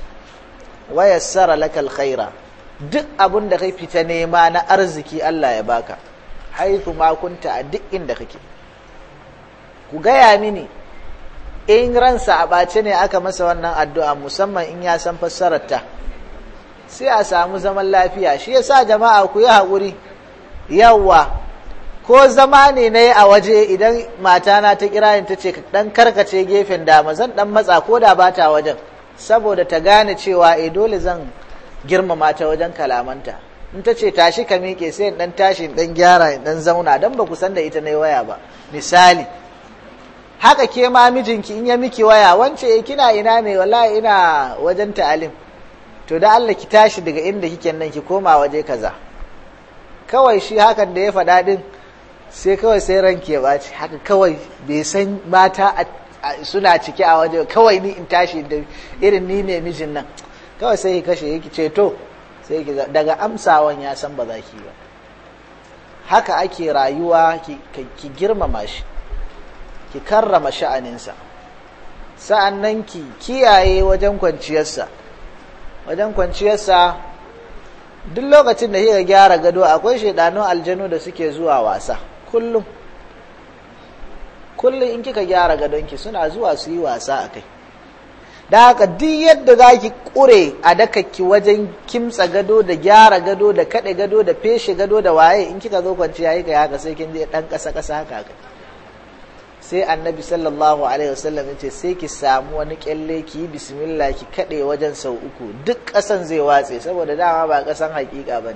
wa yassara laka alkhaira duk abun da kai fita nema na arziki Allah ya baka haithu ma kunta a duk inda kake ku gaya mini in ransa a ɓace ne aka masa wannan addu'a musamman in ya san fassararta sai a samu zaman lafiya shi yasa jama'a ku yi haƙuri yawwa ko zama ne na yi a waje idan matana ta kira ni ta ce ɗan karkace gefen dama zan ɗan matsa ko da ba ta wajen saboda ta gane cewa e dole zan girmama ta wajen kalamanta in ta ce tashi ka miƙe sai in ɗan tashi in ɗan gyara in ɗan zauna don ba ku san da ita na waya ba misali haka ke ma mijinki in ya miki waya wance kina ina ne wallahi ina wajen ta'alim to da Allah ki tashi daga inda kike nan ki koma waje kaza kawai shi hakan da ya faɗa din sai kawai sai ranki ya ɓaci haka kawai bai san mata suna ciki a waje kawai ni in tashi da irin ni ne mijin nan kawai sai ki kashe yake ce to sai ki daga amsawan ya san ba za ki ba haka ake rayuwa ki girmama shi ki karrama sha'aninsa sa'an nan ki kiyaye wajen kwanciyarsa wajen kwanciyarsa duk lokacin da kika gyara gado akwai shaidanun aljanu da suke zuwa wasa kullum kullum in kika gyara gadonki suna zuwa su yi wasa a kai da haka duk yadda za ki ƙure a dakakki wajen kimtsa gado da gyara gado da kaɗe gado da feshe gado da waye in kika zo kwanciya yi ka haka sai kin je ɗan ƙasa ƙasa haka haka sai annabi sallallahu alaihi wasallam ya ce sai ki samu wani kyalle ki yi bismillah ki kaɗe wajen sau uku duk ƙasan zai watse saboda dama ba ƙasan haƙiƙa ba ne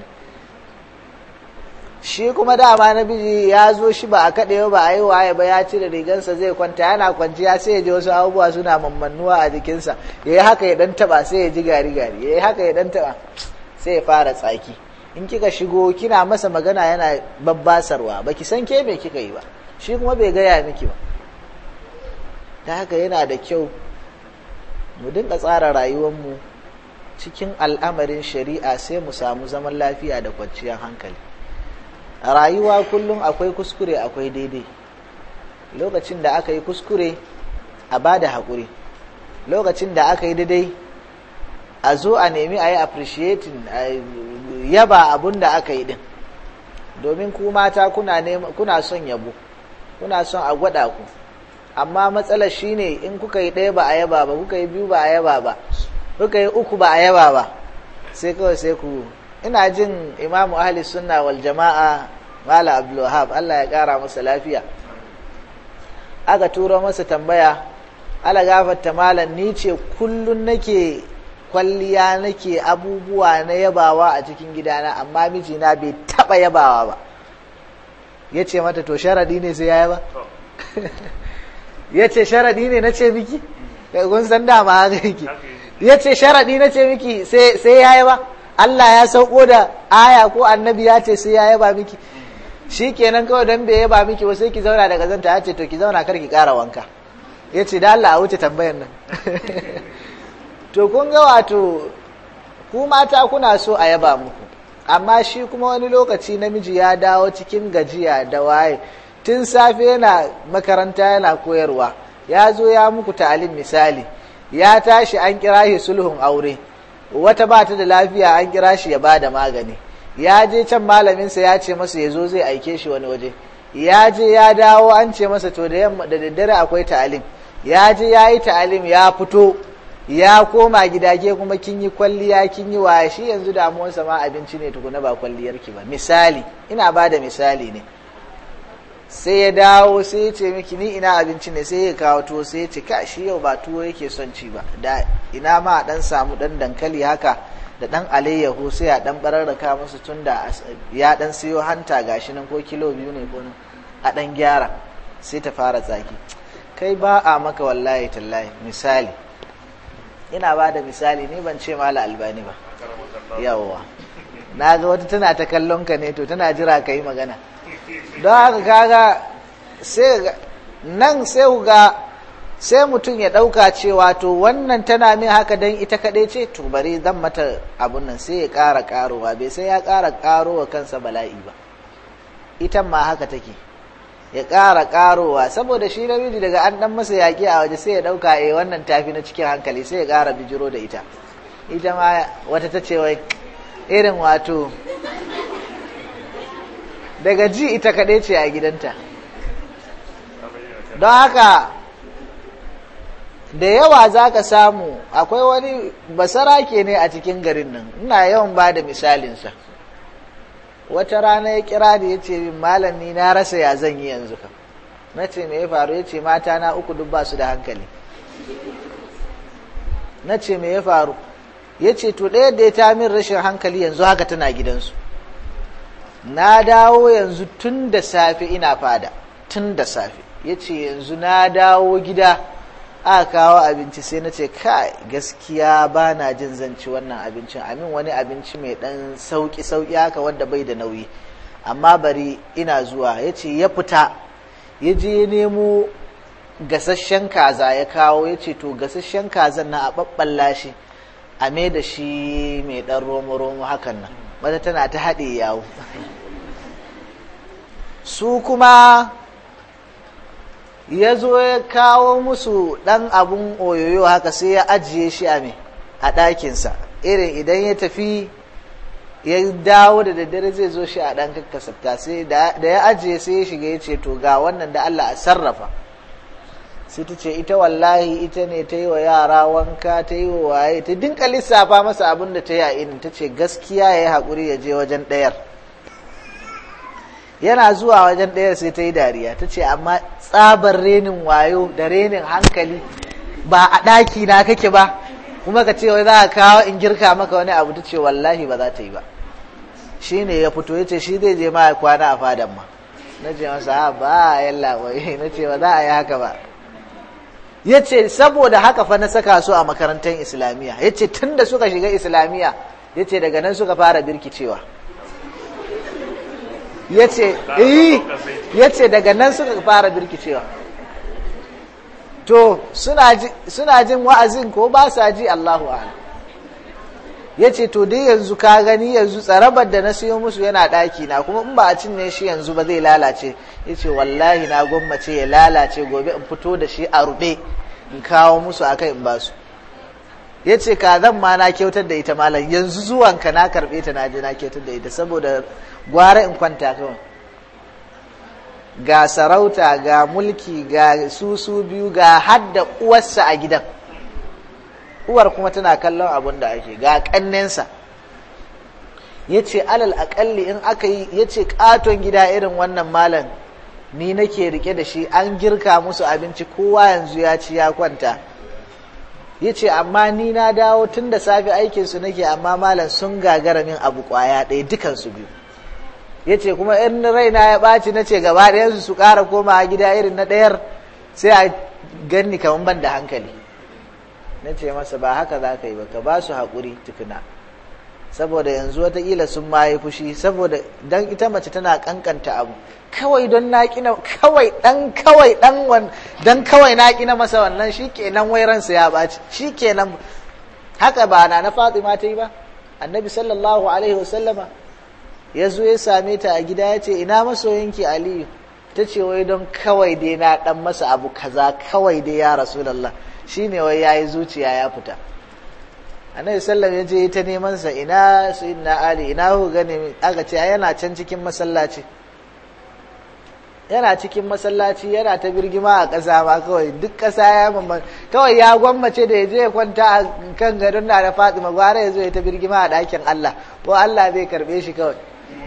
shi kuma dama na biji ya zo shi ba a kaɗe ba a yi waye ba ya cire rigansa zai kwanta yana kwanciya sai ya ji wasu abubuwa suna mammannuwa a jikinsa ya yi haka ya ɗan taɓa sai ya ji gari gari ya yi haka ya ɗan taɓa sai ya fara tsaki in kika shigo kina masa magana yana babbasarwa baki san ke me kika yi ba shi kuma bai gaya miki ba ta haka yana da kyau mu dinga tsara rayuwarmu cikin al'amarin shari'a sai mu samu zaman lafiya da kwanciyar hankali a rayuwa kullum akwai kuskure akwai daidai lokacin da aka yi kuskure a ba da haƙuri lokacin da aka yi daidai a zo a nemi a yi appreciating a yaba abun da aka yi din domin ku mata kuna son yabo kuna son a gwada ku amma matsalar shine in kuka yi ɗaya ba a yaba ba kuka yi biyu ba a yaba ba kuka yi uku ba a yaba ba sai kawai sai ku ina jin imamu ahli sunna wal jama'a mala abdulwahab Allah ya kara masa lafiya aka turo masa tambaya ala gafarta malam ni ce kullun nake kwalliya nake abubuwa na yabawa a cikin gidana amma mijina bai taba yabawa ba ya ce mata to sharadi ne sai ya yaba ya ce sharadi ne na ce miki kun san dama haka yake ya ce sharadi na ce miki sai ya yaba Allah ya sauko da aya ko annabi ya ce sai ya yaba miki shi kenan kawai don bai yaba miki ba sai ki zauna daga zanta ya ce to ki zauna kar ki kara wanka ya ce da Allah a wuce tambayan nan to kun ga wato ku mata kuna so a yaba muku amma shi kuma wani lokaci namiji ya dawo cikin gajiya da waye tun safe yana makaranta yana koyarwa ya zo ya muku ta'alim misali ya tashi an kira shi sulhun aure wata ba ta da lafiya an kira shi ya bada magani ya je can malaminsa ya ce masa ya zo zai aike shi wani waje ya je ya dawo an ce masa to da yamma da daddare akwai ta'alim ya je ya yi ta'alim ya fito ya koma gida ke kuma kin yi kwalliya kin yi waye shi yanzu damuwarsa ma abinci ne tukuna ba kwalliyarki ba misali ina ba da misali ne sai ya dawo sai ya ce miki ni ina abinci ne sai ya kawo tuwo sai ya ce ka shi yau ba tuwo yake son ci ba da ina ma a dan samu dan dankali haka da dan alayyahu sai a dan bararraka musu tun da ya dan siyo hanta gashi nan ko kilo biyu ne ko a dan gyara sai ta fara tsaki kai ba a maka wallahi tallahi misali ina ba da misali ni ban ce mala albani ba yawwa na ga wata tana ta kallon ka ne to tana jira ka yi magana don haka kaga sai nan sai ga sai mutum ya ɗauka cewa to wannan tana min haka don ita kaɗai ce to bari zan mata abun nan sai ya ƙara ƙarowa bai sai ya ƙara ƙarowa kansa bala'i ba ita ma haka take ya ƙara ƙarowa saboda shi namiji daga an ɗan masa yaƙi a waje sai ya ɗauka eh wannan tafi na cikin hankali sai ya ƙara bijiro da ita ita ma wata ta ce wai irin wato daga ji ita kaɗai ce a gidanta don haka da yawa za ka samu akwai wani basarake ne a cikin garin nan ina yawan ba da misalinsa wata rana ya kira da ya ce min malami na rasa ya zan yi yanzu kam na ce me ya faru ya ce mata na uku duk ba su da hankali na ce me ya faru ya ce to ɗaya da ya ta min rashin hankali yanzu haka tana gidansu na dawo yanzu tun da safe ina fada tun da safe ya ce yanzu na dawo gida aka kawo abinci sai na ce kai gaskiya ba na jin zanci wannan abincin amin wani abinci mai dan sauki sauki haka wanda bai da nauyi amma bari ina zuwa ya ce ya fita ya je ya nemo gasasshen kaza ya kawo ya ce to gasasshen kazan na a ɓaɓɓalla shi a mai da shi mai ɗan romo-romo hakan nan wata tana ta haɗe yawo su kuma ya zo ya kawo musu ɗan abun oyoyo haka sai ya ajiye shi a me a ɗakinsa irin idan ya tafi ya dawo da daddare zai zo shi a ɗan kakkasafta sai da ya ajiye sai ya shiga ya ce to ga wannan da Allah a sarrafa sai ta ce ita wallahi ita ne ta yi wa yara wanka ta yi wa waye ta dinka lissafa masa abin da ta yi a inin ta ce gaskiya ya yi haƙuri ya je wajen ɗayar yana zuwa wajen ɗayar sai ta yi dariya ta ce amma tsabar renin wayo da renin hankali ba a ɗaki na kake ba kuma ka ce wai za ka kawo in girka maka wani abu ta ce wallahi ba za ta yi ba shi ne ya fito ya ce shi zai je ma ya kwana a fadan ma na ce masa ba yalla wai na ce ba za a yi haka ba ya ce saboda haka fa na saka su a makarantar islamiyya ya ce tun da suka shiga islamiyya ya ce daga nan suka fara birkicewa ya ce daga nan suka fara birkicewa to suna jin wa'azin ko ba sa ji Allahu ala ya ce to dai yanzu ka gani yanzu tsarabar da na siyo musu yana ɗaki na kuma in ba a cinye shi yanzu ba zai lalace ya ce wallahi na gwammace ya lalace gobe in fito da shi a ruɓe in kawo musu a kai in ba su ya ce ka zan ma na kyautar da ita malam yanzu zuwanka na karɓe ta na je na kyautar da ita saboda gwara in kwanta kawai ga sarauta ga mulki ga susu biyu ga hadda uwarsa a gidan uwar kuma tana kallon abin da ake ga kannensa ya ce alal akalli in aka yi ya ce katon gida irin wannan malam ni nake rike da shi an girka musu abinci kowa yanzu ya ci ya kwanta ya ce amma ni na dawo tun da safe aikinsu nake amma malam sun gagara min abu kwaya ɗaya dukansu biyu ya ce kuma in raina ya ɓaci na ce gaba ɗayansu su ƙara koma gida irin na ɗayar sai a ganni kamar ban da hankali na ce masa ba haka za ka yi ba ka ba su haƙuri tukuna saboda yanzu watakila sun maye fushi saboda dan ita mace tana kankanta abu kawai don na kina kawai dan kawai dan wan dan kawai na kina masa wannan shikenan wai ransa ya baci shikenan haka ba na na Fatima ta yi ba annabi sallallahu alaihi wasallama ya zo ya same ta a gida ya ce ina masoyinki aliyu ta ce wai don kawai dai na dan masa abu kaza kawai dai ya rasulallah shine wai yayi zuciya ya fita annabi sallam ya je ta neman sa ina sayyidina ali ina hu gane aka ce yana can cikin masallaci yana cikin masallaci yana ta birgima a ƙasa ma kawai duk ƙasa ya mamman kawai ya gwammace da ya je ya kwanta a kan gadon na da fatima gwara ya zo ya ta birgima a ɗakin allah ko allah zai karɓe shi kawai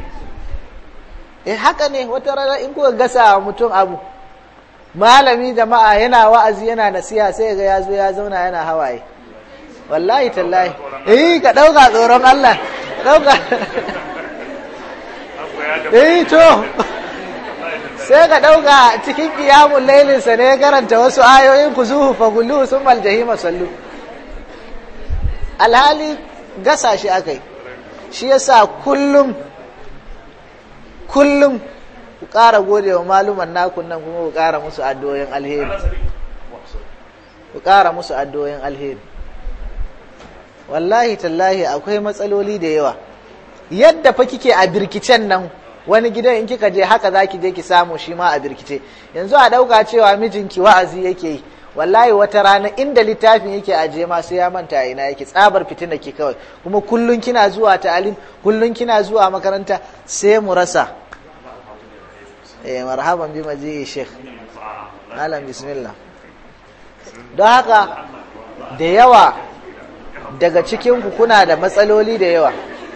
eh haka ne wata rana in kuka gasa wa mutum abu malami jama'a yana wa'azi yana nasiha sai ga ya zo ya zauna yana hawaye wallahi tallahi eh ka dauka tsoron Allah dauka eh to sai ka dauka cikin qiyamul lailin sa ne karanta wasu ayoyin kuzuhu fagullu summal jahima sallu alhali gasa shi akai shi yasa kullum kullum ku ƙara gode wa maluman nakun nan kuma ku ƙara musu addu'o'in alheri ku ƙara musu addu'o'in alheri wallahi tallahi akwai matsaloli da yawa yadda fa kike a birkicen nan wani gidan in kika je haka zaki je ki samu shi ma a birkice yanzu a ɗauka cewa mijinki wa'azi yake yi wallahi wata rana inda littafin yake aje ma sai ya manta ina yake tsabar fitina ke kawai kuma kullun kina zuwa ta'alim kullun kina zuwa makaranta sai mu rasa eh marhaban bi maji sheikh malam bismillah don haka da yawa daga cikin ku kuna da matsaloli da yawa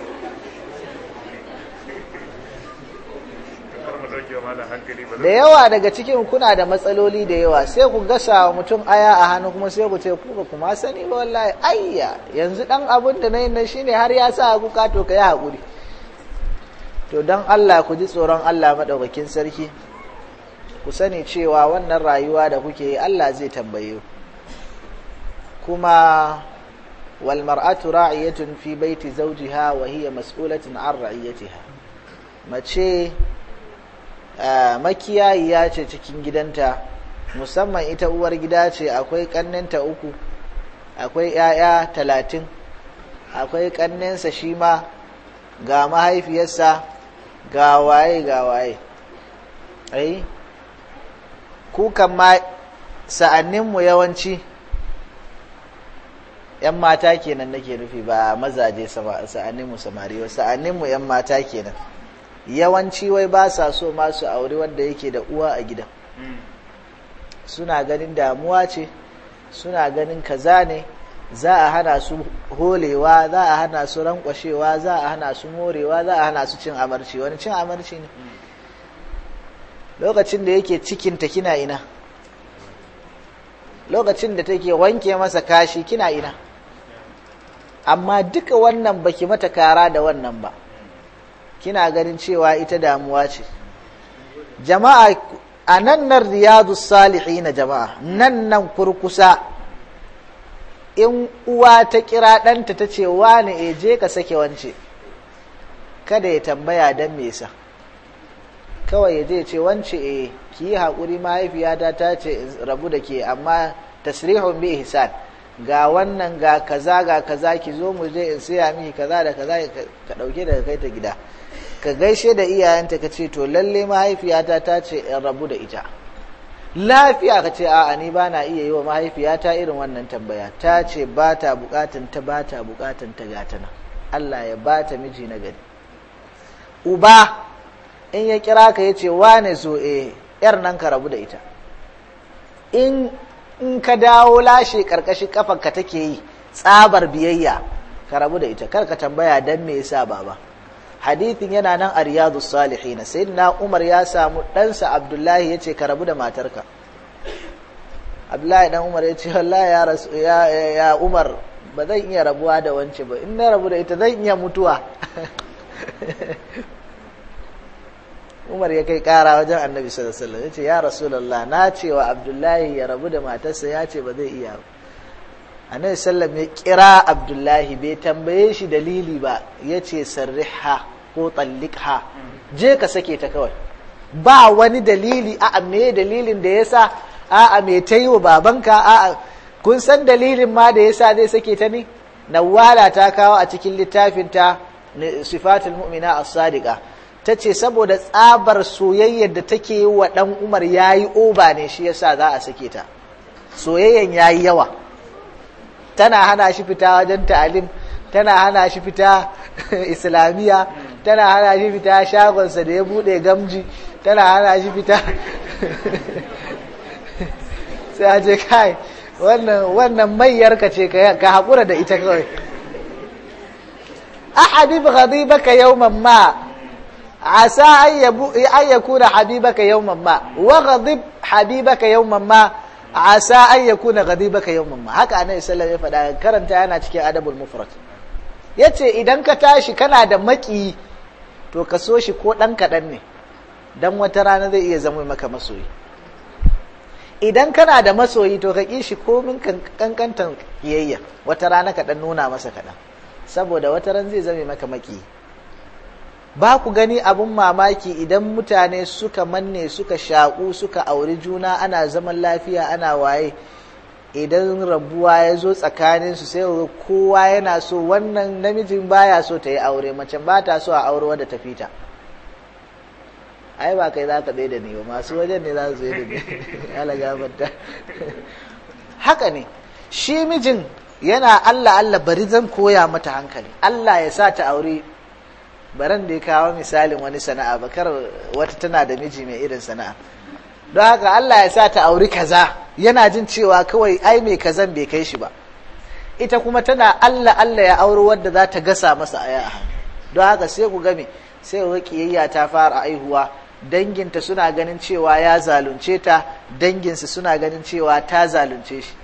da yawa daga cikin kuna da matsaloli da yawa sai ku gasa wa mutum aya a hannu kuma sai ku ce ku ba kuma sani ba wallahi ayya yanzu dan abun da nayin nan shine har ya sa kuka to kai hakuri to dan Allah ku ji tsoron Allah madaukakin sarki ku sani cewa wannan rayuwa da kuke yi Allah zai tambaye kuma wal mar'atu ra'iyatun fi baiti zawjiha wa hiya mas'ulatun an ra'iyatiha mace makiyayiya ce cikin gidanta musamman ita uwar gida ce akwai ƙannenta uku akwai ‘ya'ya talatin akwai ƙannensa shi ma ga mahaifiyarsa ga waye ga waye ai kukan ma sa'anninmu yawanci ‘yan mata kenan nake nufi ba mazaje sa'anninmu samari sa'anninmu ‘yan mata kenan yawanci wai ba sa so masu aure wanda yake da uwa a gidan suna ganin damuwa ce suna ganin kaza ne za a hana su holewa za a hana su rankwashewa za a hana su morewa za a hana su cin amarci wani cin amarci ne lokacin da yake cikinta kina ina lokacin da take wanke masa kashi kina ina amma duka wannan baki mata kara da wannan ba kina ganin cewa ita damuwa ce jama'a a nan nan riyadu salihi na jama'a nan nan kurkusa in uwa ta kira ɗanta ta ce wani e je ka sake wance kada ya tambaya don me sa kawai ya je ce wance e ki yi haƙuri mahaifiyata ta ce rabu da ke amma tasrihun bi ihsan ga wannan ga kaza ga kaza ki zo mu je in siya miki kaza da kaza ka ɗauke daga kai ta gida ka gaishe da iyayenta ka ce to lalle mahaifiyata ta ce in rabu da ita lafiya ka ce a'a ni ba na iya yi wa mahaifiyata irin wannan tambaya ta ce ba ta bukatan ta ba ta bukatan ta gatana Allah ya ba ta miji na gari uba in ya kira ka ya ce wane so e yar nan ka rabu da ita in in ka dawo lashe karkashin kafanka take yi tsabar biyayya ka rabu da ita kar ka tambaya dan me yasa baba hadithin yana nan a riyadu salihin sayyidina umar ya samu ɗansa abdullahi ya ce ka rabu da matarka abdullahi dan umar ya ce wallahi ya rasu ya, ya umar ba zan iya rabuwa da wance ba in na rabu da ita zan iya mutuwa umar ya kai kara wajen annabi sallallahu alaihi wasallam ya ce ya rasulullah na ce wa abdullahi ya rabu da matarsa ya ce ba zai iya annabi sallam ya kira abdullahi bai tambaye shi dalili ba ya ce sarriha ko tallikha je ka sake ta kawai ba wani dalili a me dalilin da yasa a a me ta yi wa babanka a a kun san dalilin ma da yasa zai sake ta ne nawala ta kawo a cikin littafin ta sifatul mu'mina as-sadiqa tace saboda tsabar soyayyar da take yi wa dan Umar yayi oba ne shi yasa za a sake ta soyayyan yayi yawa tana hana shi fita wajen ta'alim tana hana shi fita islamiyya tana hana shi fita shagonsa da ya bude gamji tana hana shi fita sai a ce kai wannan mayyarka ce ka haƙura da ita kawai a habib ghadibaka yawman ma asa an yakuna habibaka yawman ma wa ghadib habibaka yawman ma asa an yakuna ghadibaka yawman ma haka annabi sallallahu alaihi wasallam ya faɗa karanta yana cikin adabul mufrad yace idan ka tashi kana da maki to ka so shi ko dan kaɗan ne dan wata rana zai iya zama maka masoyi idan kana da masoyi to ka ƙi shi komin kankantan kiyayya wata rana ka dan nuna masa kaɗan saboda wata ran zai zame maka maki ba ku gani abun mamaki idan mutane suka manne suka shaƙu suka auri juna ana zaman lafiya ana waye idan rabuwa ya zo tsakaninsu sai kowa yana so wannan namijin baya so ta yi aure mace ba ta so a aure wadda ta fita ai ba kai za ka tsaye da ni ba masu wajen ne za su tsaye da ni ala gafarta haka ne shi mijin yana Allah Allah bari zan koya mata hankali Allah ya sa ta aure baran da ya kawo misalin wani sana'a ba kar wata tana da miji mai irin sana'a don haka Allah ya sa ta auri kaza yana jin cewa kawai ai mai kazan bai kai shi ba ita kuma tana Allah Allah ya auri wadda za ta gasa masa aya a hannu don haka sai ku game sai ku kiyayya ta fara aihuwa danginta suna ganin cewa ya zalunce ta danginsu suna ganin cewa ta zalunce shi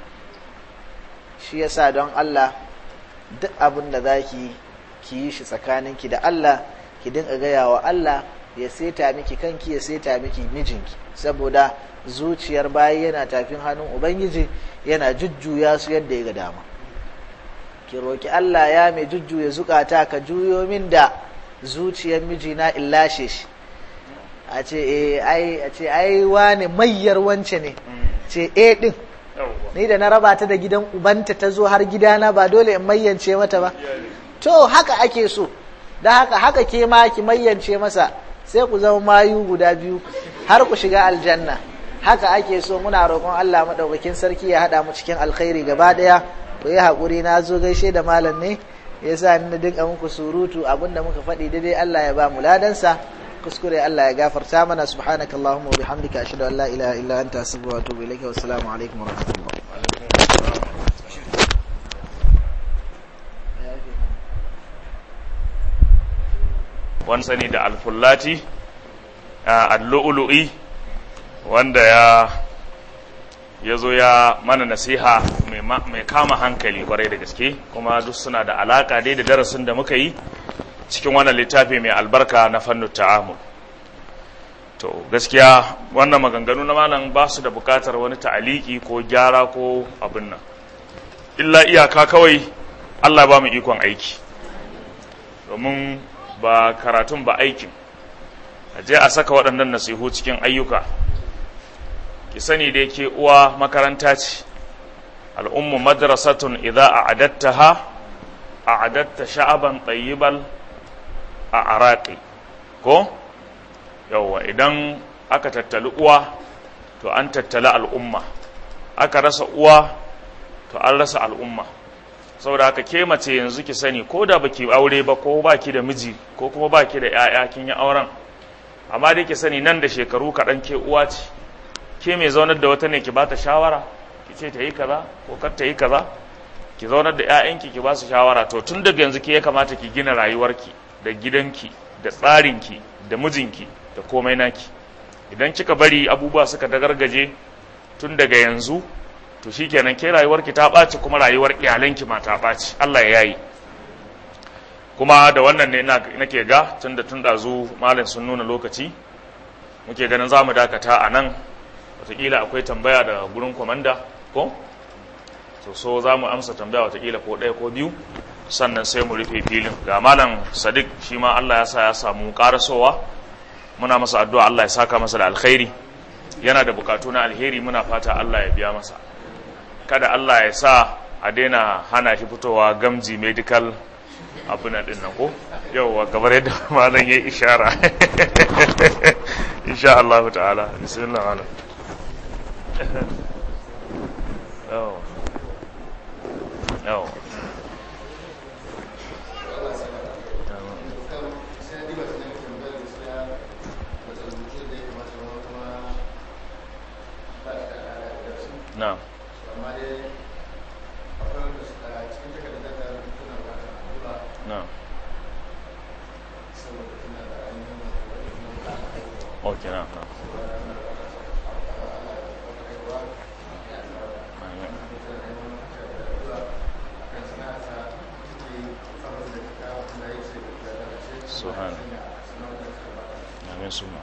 shi yasa don Allah duk abin da za ki ki yi shi tsakaninki da Allah ki dinga gaya wa Allah ya seta miki kanki ya seta miki mijinki saboda zuciyar bayi yana tafin hannun ubangiji yana jujjuya su yadda ya ga dama ki roki Allah ya mai jujjuya zukata ka juyo min da zuciyar mijina in lashe shi a ce eh ai a ce ai wane mayyar wance ne ce eh din ni da na raba ta da gidan ubanta ta zo har gidana ba dole in mayyance mata ba to haka ake so da haka haka ke ma ki mayyance masa sai ku zama mayu guda biyu har ku shiga aljanna haka ake so muna roƙon Allah madaukakin sarki ya haɗa mu cikin alkhairi gaba ɗaya ku yi haƙuri na zo gaishe da malam ne ya sa ni dinga muku surutu abinda muka faɗi daidai Allah ya ba mu ladansa kuskure Allah ya gafarta mana subhanaka allahumma wa bihamdika ashhadu an la ilaha illa anta astaghfiruka wa atubu ilayka wa assalamu alaikum wa rahmatullah wani sani da alfullati allu'ulu'i wanda ya ya zo ya mana nasiha mai kama hankali kwarai da gaske kuma duk suna da alaka dai da darasin da muka yi cikin wannan littafi mai albarka na fannin ta'amul to gaskiya wannan maganganu na malam ba su da bukatar wani ta'aliki ko gyara ko abin nan illa iyaka kawai Allah ba mu ikon aiki domin ba karatun ba aikin a je a saka waɗannan nasihu cikin ayyuka ki sani da yake uwa makaranta ce al'ummu madrasatun idza a'adattaha a'adatta sha'aban tayyibal a araqi ko yawa idan aka tattali uwa to an tattali al'umma aka rasa uwa to an rasa al'umma saboda haka ke mace yanzu ki sani ko da baki aure ba ko baki da miji ko kuma baki da 'ya'ya kin yi auren amma dai ki sani nan da shekaru kaɗan ke uwa ce ke mai zaunar da wata ne ki ba ta shawara ki ce ta yi kaza ko kar ta yi kaza ki zaunar da 'ya'yanki ki ba su shawara to tun daga yanzu ke ya kamata ki gina rayuwarki da gidanki da tsarinki da mijinki da komai naki idan kika bari abubuwa suka dagargaje tun daga yanzu to shikenan ke rayuwarki ta ɓaci kuma rayuwar iyalanki ma ta ɓaci Allah ya yayi kuma da wannan ne nake ga tun da tun ɗazu malin sun nuna lokaci muke ganin za mu dakata a nan wataƙila akwai tambaya da gurin kwamanda ko to so za mu amsa tambaya watakila ko ɗaya ko biyu sannan sai mu rufe filin ga malam sadiq shi ma allah ya sa ya samu ƙarasowa muna masa addu'a allah ya saka masa da alkhairi yana da bukatu na alheri muna fata allah ya biya masa kada allah ya sa a daina hana shi fitowa gamji medical abin din nan ko yauwa gabar yadda malam ya ishara insha Allah ta'ala bismillah malam yawa yawa na'am na'am ok na'am na'am Subhan. Amin suma.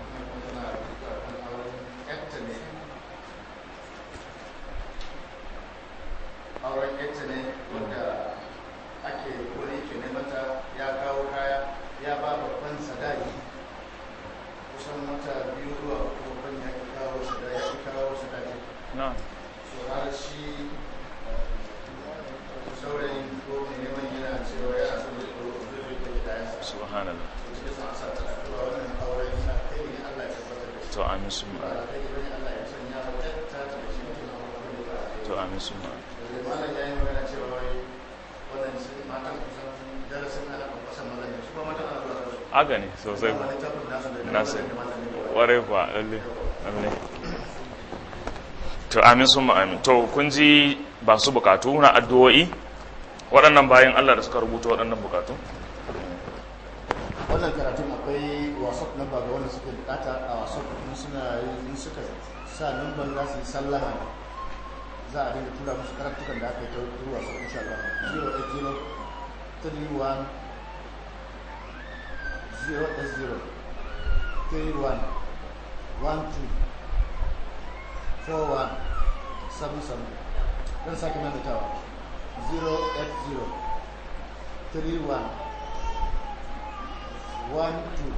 auren yadda ne wanda ake wani ke mata ya kawo kaya ya ba babban sadaki kusan wata biyu zuwa uku babban ya ki kawo sadaki ya ki kawo sadaki Na'am. so har shi saurayin ko mai neman yana cewa yana son zai ko zai zai kai kayansa Subhanallah. to cikin sa sa ta addu'a wannan auren yana kai ne Allah ya tabbatar da shi To amin suma. ba kai ne Allah ya sanya wa ta ta da shi mutum a wani ba To amin suma. da malam ya yi magana cewa wai wannan sun matan kusan darasin ana kwakwasa mazan ne su kuma matan ana zuwa su Haka ne sosai. kuma littafin nasu da Na sani. da matan ne Warai kuwa lalle. Lalle. To amin suma amin. To kun ji ba su bukatu na addu'o'i waɗannan bayan Allah da suka rubuta waɗannan bukatu? wannan karatun akwai whatsapp number ga wanda suke bukata a whatsapp in suna yi in suka sa number za su yi sallama ne za a dinga tura musu karatukan da aka yi ta turu whatsapp insha Allah 080 31 080 31 12 41 77 don sake maimaitawa 080 31 one two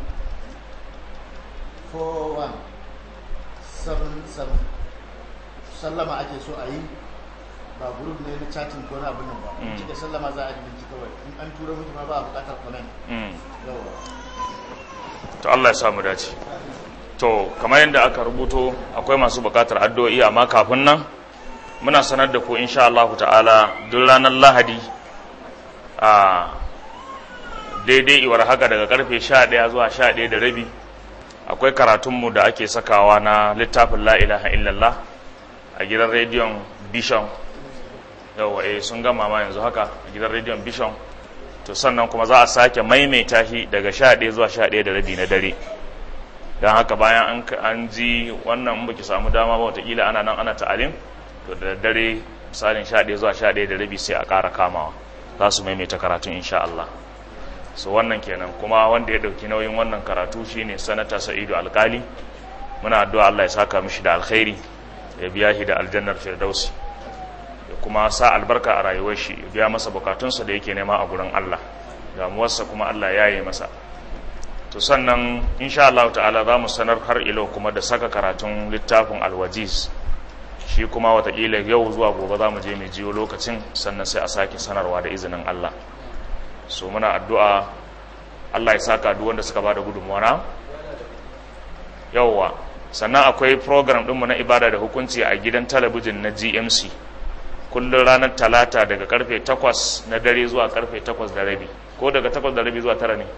four one seven seven sallama ake so a yi ba group ne na chatting ko na abin nan ba in Mm. kika sallama za a yi binci kawai in an tura mutu ma ba a bukatar comment Mm. yawa to Allah ya sa mu dace to kamar yadda aka rubuto akwai masu bukatar addu'o'i amma kafin nan muna sanar da ku insha Allah ta'ala duk ranar Lahadi a daidai iwar haka daga karfe 11 zuwa 11 da rabi akwai karatunmu da ake sakawa na littafin la ilaha illallah a gidan rediyon Bishon yawa eh sun gama ma yanzu haka a gidan rediyon Bishon to sannan kuma za a sake maimaita shi daga sha ɗaya zuwa sha ɗaya da rabi na dare don haka bayan an, an ji wannan in baki samu dama ba watakila ana nan ana ta'alim to da dare misalin sha ɗaya zuwa sha ɗaya da rabi sai a ƙara kamawa za su maimaita karatun insha Allah so wannan kenan kuma wanda ya ɗauki nauyin wannan karatu shine sanata sa'idu alkali muna addu'a Allah ya saka mishi da alkhairi ya biya shi da aljannar firdausi ya kuma sa albarka a rayuwar shi ya biya masa bukatunsa da yake nema a gurin Allah damuwarsa kuma Allah ya yi masa to sannan insha Allah ta'ala za mu sanar har ilo kuma da saka karatun littafin alwajiz shi kuma watakila yau zuwa gobe za mu je mai jiyo lokacin sannan sai a sake sanarwa da izinin Allah so muna addu'a Allah ya saka duk wanda suka bada gudunmuwa na yauwa sannan akwai program ɗinmu na ibada da hukunci a gidan talabijin na GMC kullum ranar talata daga karfe 8 na dare zuwa karfe 8 da rabi ko daga 8 da rabi zuwa tara ne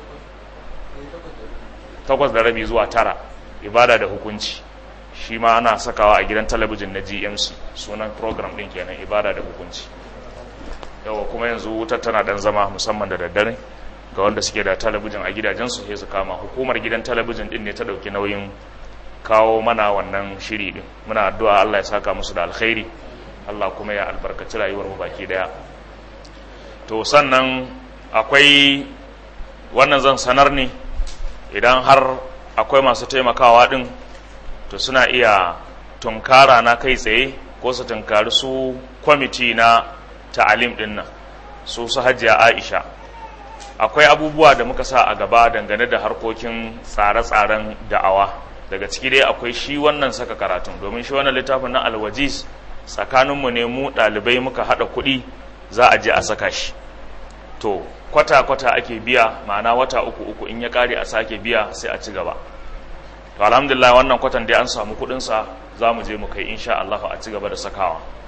8 da rabi zuwa tara ibada da hukunci shi ma ana sakawa a gidan talabijin na GMC sunan program ɗin kenan ibada da hukunci yawa kuma yanzu wutar tana dan zama musamman da daddare ga wanda suke da talabijin a gidajensu sai su kama hukumar gidan talabijin din ne ta dauki nauyin kawo mana wannan shiri din muna addu'a Allah ya saka musu da alkhairi Allah kuma ya albarkaci rayuwar mu baki daya to sannan akwai wannan zan sanar ne idan har akwai masu taimakawa din to suna iya tunkara na kai tsaye ko ko su tunkari su kwamiti na ta'alim ɗin nan su su hajiya aisha akwai abubuwa da muka sa a gaba dangane da harkokin tsare-tsaren da'awa daga ciki dai akwai shi wannan saka karatun domin shi wannan littafin na alwajiz tsakaninmu ne mu ɗalibai muka haɗa kuɗi za a je a saka shi to kwata-kwata ake biya ma'ana wata uku uku in ya ƙare a sake biya sai a ci gaba to alhamdulillah wannan kwatan dai an samu kuɗinsa za mu je mu kai insha Allah a ci gaba da sakawa